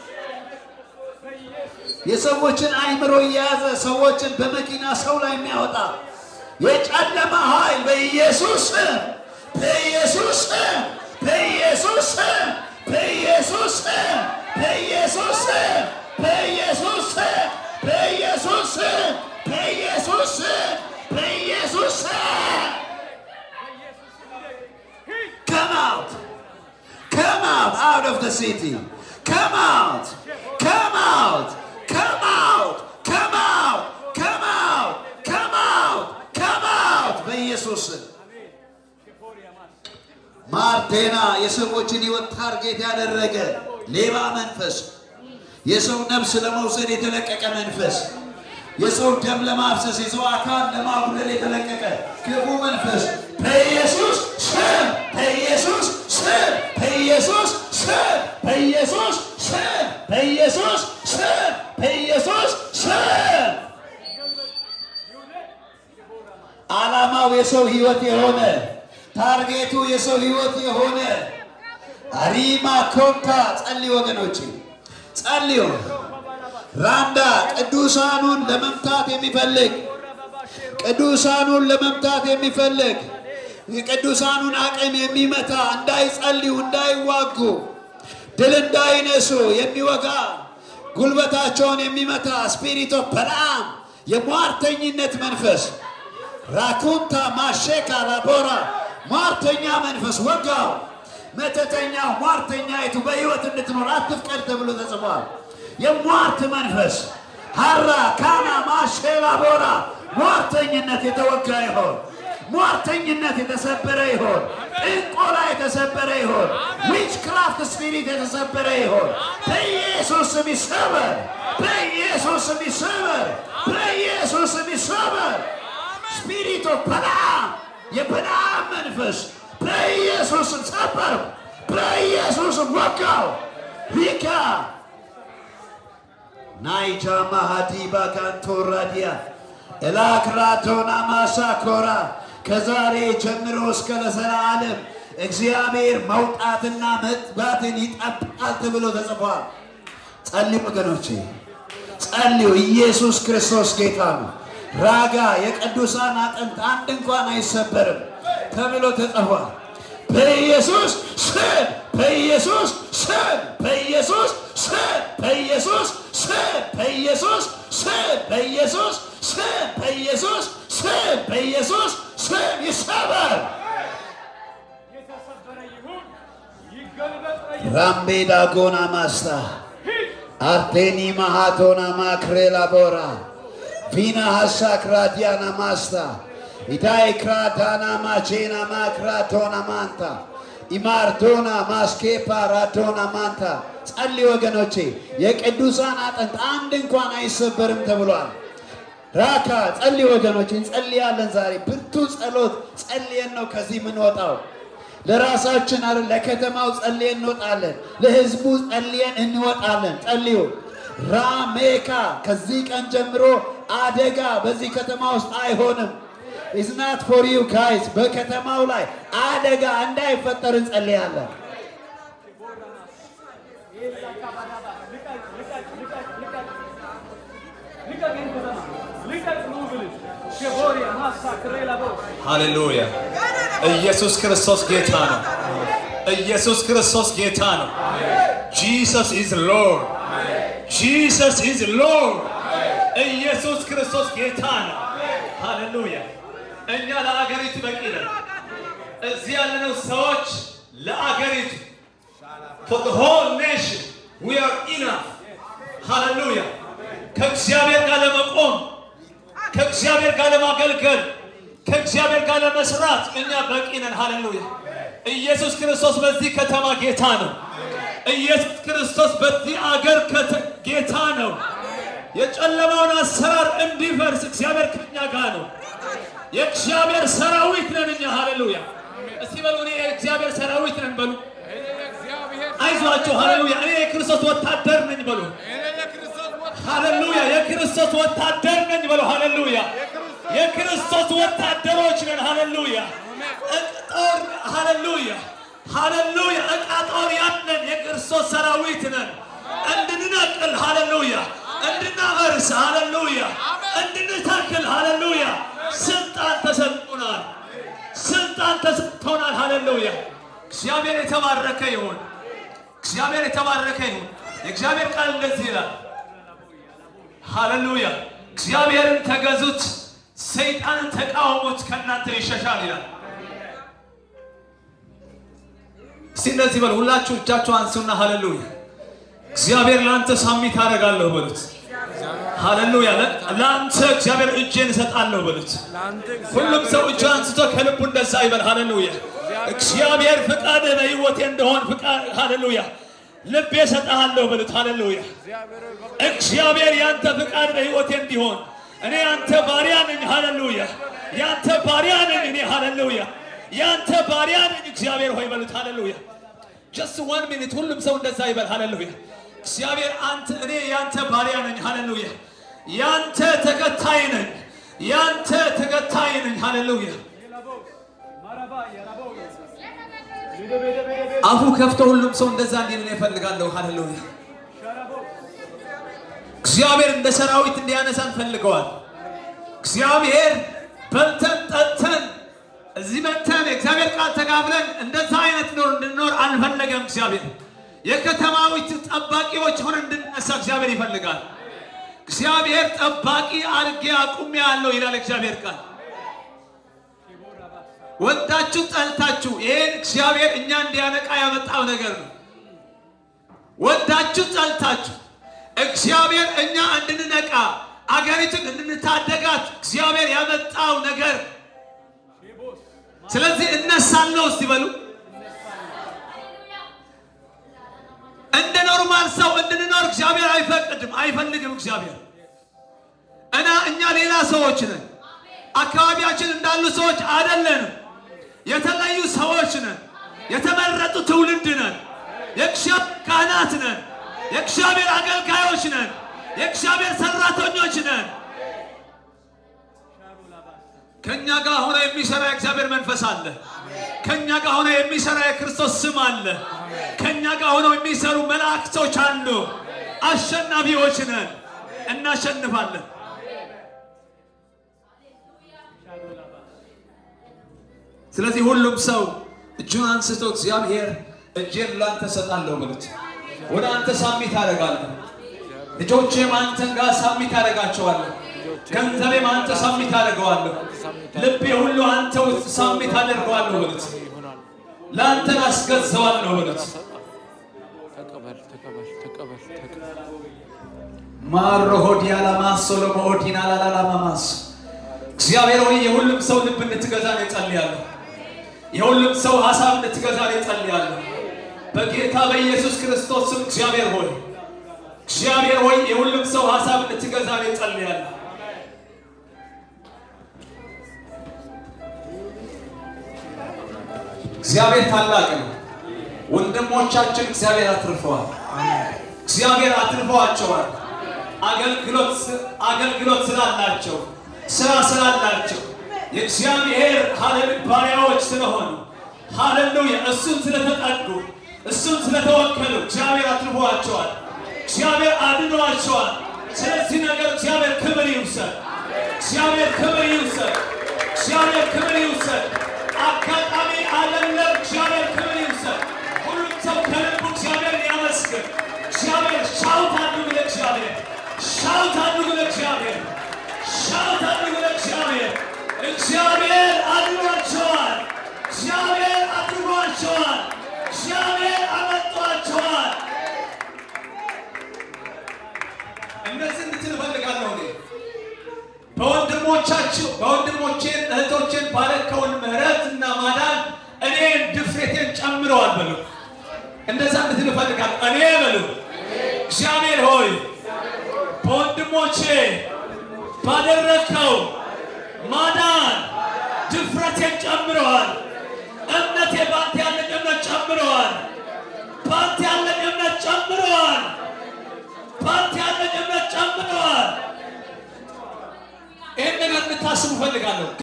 የሰዎችን አይምሮ እየያዘ ሰዎችን በመኪና ሰው ላይ የሚያወጣ የጨለማ ኃይል በኢየሱስ ስም በኢየሱስ ስም በኢየሱስ ስም በኢየሱስ ስም በኢየሱስ ስም በኢየሱስ ስም በኢየሱስ ስም በኢየሱስ ስም በኢየሱስ ስም Come out! Come out out of the city! Come out! Come out! Come out! Come out! Come out! Come out! Come out! በኢየሱስ ስም ማርቴና የሰዎችን ሕይወት ታርጌት ያደረገ ሌባ መንፈስ፣ የሰው ነፍስ ለመውሰድ የተለቀቀ መንፈስ፣ የሰው ደም ለማፍሰስ የሰው አካል ለማጉደል የተለቀቀ ክፉ መንፈስ በኢየሱስ ስም በኢየሱስ ስም በኢየሱስ ስም በኢየሱስ ስም በኢየሱስ ስም በኢየሱስ ስም ዓላማው የሰው ሕይወት የሆነ ታርጌቱ የሰው ሕይወት የሆነ አሪማ ኮንታ ጸልዩ ወገኖቼ ጸልዩ። ራንዳ ቅዱሳኑን ለመምታት የሚፈልግ ቅዱሳኑን ለመምታት የሚፈልግ የቅዱሳኑን አቅም የሚመታ እንዳይጸልዩ፣ እንዳይዋጉ፣ ድል እንዳይነሱ የሚወጋ ጉልበታቸውን የሚመታ ስፒሪት ኦፍ በለዓም የሟርተኝነት መንፈስ ራኩንታ ማሼካ ላቦራ ሟርተኛ መንፈስ ወጋው። መተተኛው ሟርተኛይቱ በሕይወት እንድትኖር አትፍቀድ ተብሎ ተጽፏል። የሟርት መንፈስ ሀራ ካና ማሼላ ቦራ ሟርተኝነት የተወጋ ይሆን። ሟርተኝነት የተሰበረ ይሆን። ጥንቆላ የተሰበረ ይሆን። ዊች ክራፍት ስፒሪት የተሰበረ ይሆን። በኢየሱስ ስም ይሰበር። በኢየሱስ ስም ይሰበር። በኢየሱስ ስም ይሰበር። ስፒሪት ኦፍ በለዓም የበለዓም መንፈስ በኢየሱስ ስም ሰበር። በኢየሱስ ስም ወጋው። ሂካ ናይጃ ማሃዲባ ካንቶራዲያ ኤላክራቶና ማሳኮራ ከዛሬ ጀምሮ እስከ ለዘላለም እግዚአብሔር መውጣትና መግባትን ይጠብቃል ተብሎ ተጽፏል። ጸልዩ ወገኖቼ ጸልዩ። ኢየሱስ ክርስቶስ ጌታ ነው። ራጋ የቅዱሳን አጥንት አንድ እንኳን አይሰበርም ተብሎ ተጽፏል። በኢየሱስ ስም በኢየሱስ ስም በኢየሱስ ስም በኢየሱስ ስም በኢየሱስ ስም በኢየሱስ ስም በኢየሱስ ስም በኢየሱስ ስም ይሰበር። ራምቤዳ ጎና ማስታ አርቴኒ ማሃቶና ማክሬላ ቦራ ቪና ሀሳክራዲያና ማስታ ኢታይ ክራዳና ማቼና ማክራቶና ማንታ ኢማርቶና ማስኬፓ ራቶና ማንታ ጸልይ ወገኖቼ፣ የቅዱሳን አጥንት አንድ እንኳን አይሰበርም ተብሏል። ራካ ጸልይ ወገኖቼ፣ እንጸልያለን። ዛሬ ብርቱ ጸሎት ጸልየን ነው ከዚህ የምንወጣው። ለራሳችን አይደል፣ ለከተማው ጸልየን እንወጣለን። ለህዝቡ ጸልየን እንወጣለን። ጸልዩ። ራሜካ ከዚህ ቀን ጀምሮ አደጋ በዚህ ከተማ ውስጥ አይሆንም። ኢትስ ናት ፎር ዩ ጋይስ። በከተማው ላይ አደጋ እንዳይፈጠር እንጸልያለን። ሃሌሉያ! ኢየሱስ ክርስቶስ ጌታ ነው። ኢየሱስ ክርስቶስ ጌታ ነው። ጂሰስ ኢዝ ሎርድ። ጂሰስ ኢዝ ሎርድ። ኢየሱስ ክርስቶስ ጌታ ነው። ሃሌሉያ! እኛ ለአገሪቱ በቂ ነን። እዚህ ያለነው ሰዎች ለአገሪቱ for the whole nation we are enough ሃሌሉያ! ከእግዚአብሔር ጋር ለመቆም ከእግዚአብሔር ጋር ለማገልገል ከእግዚአብሔር ጋር ለመስራት እኛ በቂ ነን። ሃሌሉያ! ኢየሱስ ክርስቶስ በዚህ ከተማ ጌታ ነው። ኢየሱስ ክርስቶስ በዚህ አገር ከተ- ጌታ ነው። የጨለማውን አሰራር እንዲፈርስ እግዚአብሔር ከኛ ጋር ነው። የእግዚአብሔር ሰራዊት ነን እኛ። ሃሌሉያ! እስቲ በሉ እኔ የእግዚአብሔር ሰራዊት ነን በሉ። አይዟቸው። ሃሌሉያ! እኔ የክርስቶስ ወታደር ነኝ በሉ። ሃሌሉያ! የክርስቶስ ወታደር ነኝ በሉ። ሃሌሉያ! የክርስቶስ ወታደሮች ነን። ሃሌሉያ! ጦር ሃሌሉያ! ሃሌሉያ! ዕቃ ጦር ያለን የክርስቶስ ሰራዊት ነን። እንድንነቅል ሃሌሉያ! እንድናፈርስ ሃሌሉያ! እንድንተክል ሃሌሉያ! ስልጣን ተሰጥቶናል። ስልጣን ተሰጥቶናል። ሃሌሉያ! እግዚአብሔር የተባረከ ይሁን። እግዚአብሔር የተባረከ ይሁን። የእግዚአብሔር ቃል እንደዚህ ይላል። ሃሌሉያ! እግዚአብሔርን ተገዙት፣ ሰይጣንን ተቃወሙት፣ ከእናንተ ይሸሻል ይላል። እስቲ እንደዚህ በሉ። ሁላችሁ እጃችሁ አንሱና ሃሌሉያ! እግዚአብሔር ለአንተ ሳሚት አደርጋለሁ በሉት። ሃሌሉያ! ለአንተ እግዚአብሔር እጄን እሰጣለሁ በሉት። ሁሉም ሰው እጁ አንስቶ ከልቡ እንደዛ ይበል። ሃሌሉያ! እግዚአብሔር ፍቃድ በሕይወቴ እንደሆን ፍቃድ ሃሌሉያ! ልቤ እሰጥሃለሁ በሉት። ሃሌሉያ! እግዚአብሔር ያንተ ፍቃድ በሕይወቴ እንዲሆን እኔ ያንተ ባሪያ ነኝ። ሃሌሉያ! ያንተ ባሪያ ነኝ እኔ። ሃሌሉያ! ያንተ ባሪያ ነኝ እግዚአብሔር ሆይ በሉት። ሃሌሉያ! ጀስት ዋን ሚኒት ሁሉም ሰው እንደዛ ይበል። ሃሌሉያ! እግዚአብሔር አንተ እኔ ያንተ ባሪያ ነኝ። ሃሌሉያ! ያንተ ተከታይ ነኝ። ያንተ ተከታይ ነኝ። ሃሌሉያ! አፉ ከፍቶ ሁሉም ሰው እንደዛ እንዲል ነው እፈልጋለሁ። ሃሌሉያ እግዚአብሔር እንደ ሰራዊት እንዲያነሳን ፈልገዋል። እግዚአብሔር በልተን ጠጥተን እዚህ መተን የእግዚአብሔር ቃል ተካፍለን እንደዛ አይነት ኖር እንድንኖር አልፈለገም። እግዚአብሔር የከተማዊት ጠባቂዎች ሆነን እንድንነሳ እግዚአብሔር ይፈልጋል። እግዚአብሔር ጠባቂ አድርጌ አቁሜ ያለው ይላል እግዚአብሔር ቃል። ወዳችሁ ጠልታችሁ ይሄን እግዚአብሔር እኛ እንዲያነቃ ያመጣው ነገር ነው። ወዳችሁ ጠልታችሁ እግዚአብሔር እኛ እንድንነቃ አገሪቱን እንድንታደጋት እግዚአብሔር ያመጣው ነገር። ስለዚህ እነሳለሁ እስቲ በሉ። እንደ ኖርማል ሰው እንድንኖር እግዚአብሔር አይፈቅድም፣ አይፈልግም። እግዚአብሔር እና እኛ ሌላ ሰዎች ነን። አካባቢያችን እንዳሉ ሰዎች አይደለንም። የተለዩ ሰዎች ነን። የተመረጡ ትውልድ ነን። የእግዚአብሔር ካህናት ነን። የእግዚአብሔር አገልጋዮች ነን። የእግዚአብሔር ሰራተኞች ነን። ከእኛ ጋር ሆነ የሚሰራ የእግዚአብሔር መንፈስ አለ። ከእኛ ጋር ሆነ የሚሰራ የክርስቶስ ስም አለ። ከእኛ ጋር ሆነው የሚሰሩ መላእክቶች አሉ። አሸናፊዎች ነን። እናሸንፋለን። ስለዚህ ሁሉም ሰው እጁን አንስቶ እግዚአብሔር እጄን ላንተ ሰጣለሁ ብሉት። ወደ አንተ ሳሚት አደርጋለሁ። ልጆቼም አንተን ጋር ሳሚት አደርጋቸዋለሁ። ገንዘቤም አንተ ሳሚት አደርገዋለሁ። ልቤ ሁሉ አንተ ውስጥ ሳሚት አደርገዋለሁ ብሉት። ለአንተን አስገዛዋለሁ ብሉት። ተቀበል ተቀበል ተቀበል ተቀበል ማሮ ሆዲያ ላማሶ ለመሆዲና ላላላማማስ እግዚአብሔር ሆይ የሁሉም ሰው ልብ እንድትገዛ ነው እጸልያለሁ። የሁሉም ሰው ሀሳብ እንድትገዛ ነው እጸልያለሁ። በጌታ በኢየሱስ ክርስቶስ ስም እግዚአብሔር ሆይ እግዚአብሔር ሆይ የሁሉም ሰው ሀሳብ እንድትገዛ ነው እጸልያለሁ። እግዚአብሔር ታላቅ ነው። ወንድሞቻችን እግዚአብሔር አትርፈዋል። እግዚአብሔር አትርፈዋቸዋል። አገልግሎት አገልግሎት ስላላቸው ስራ ስላላቸው የእግዚአብሔር ሀሌሉ ባሪያዎች ስለሆኑ ሃሌሉያ እሱን ስለተጠጉ እሱን ስለተወከሉ እግዚአብሔር አትርፈዋቸዋል። እግዚአብሔር አድኗቸዋል። ስለዚህ ነገር እግዚአብሔር ክብር ይውሰድ። እግዚአብሔር ክብር ይውሰድ። እግዚአብሔር ክብር ይውሰድ። አጋጣሚ አይደለም። እግዚአብሔር ክብር ይውሰድ። ሁሉም ሰው ከልቡ እግዚአብሔር ያመስግን። እግዚአብሔር ሻውት አድርጉ ለእግዚአብሔር ሻውት አድርጉ ለእግዚአብሔር ሻውት አድርጉ ለእግዚአብሔር። እግዚአብሔር አድኗቸዋል። እግዚአብሔር አድኗቸዋል። እግዚአብሔር አመጧቸዋል። እነዚህ እንድትል እፈልጋለሁ እኔ በወንድሞቻችሁ በወንድሞቼን እህቶቼን ባረከውን ምሕረት እና ማዳን እኔን ድፍረቴን ጨምረዋል በሉ። እንደዛ እንድትል እፈልጋለሁ እኔ በሉ እግዚአብሔር ሆይ በወንድሞቼ ባደረግከው ማዳን ድፍረቴን ጨምረዋል። እምነቴ ባንተ ያለኝ እምነት ጨምረዋል። ባንተ ያለኝ እምነት ጨምረዋል። ባንተ ያለኝ እምነት ጨምረዋል። ይህን ነገር እንድታስቡ እፈልጋለሁ።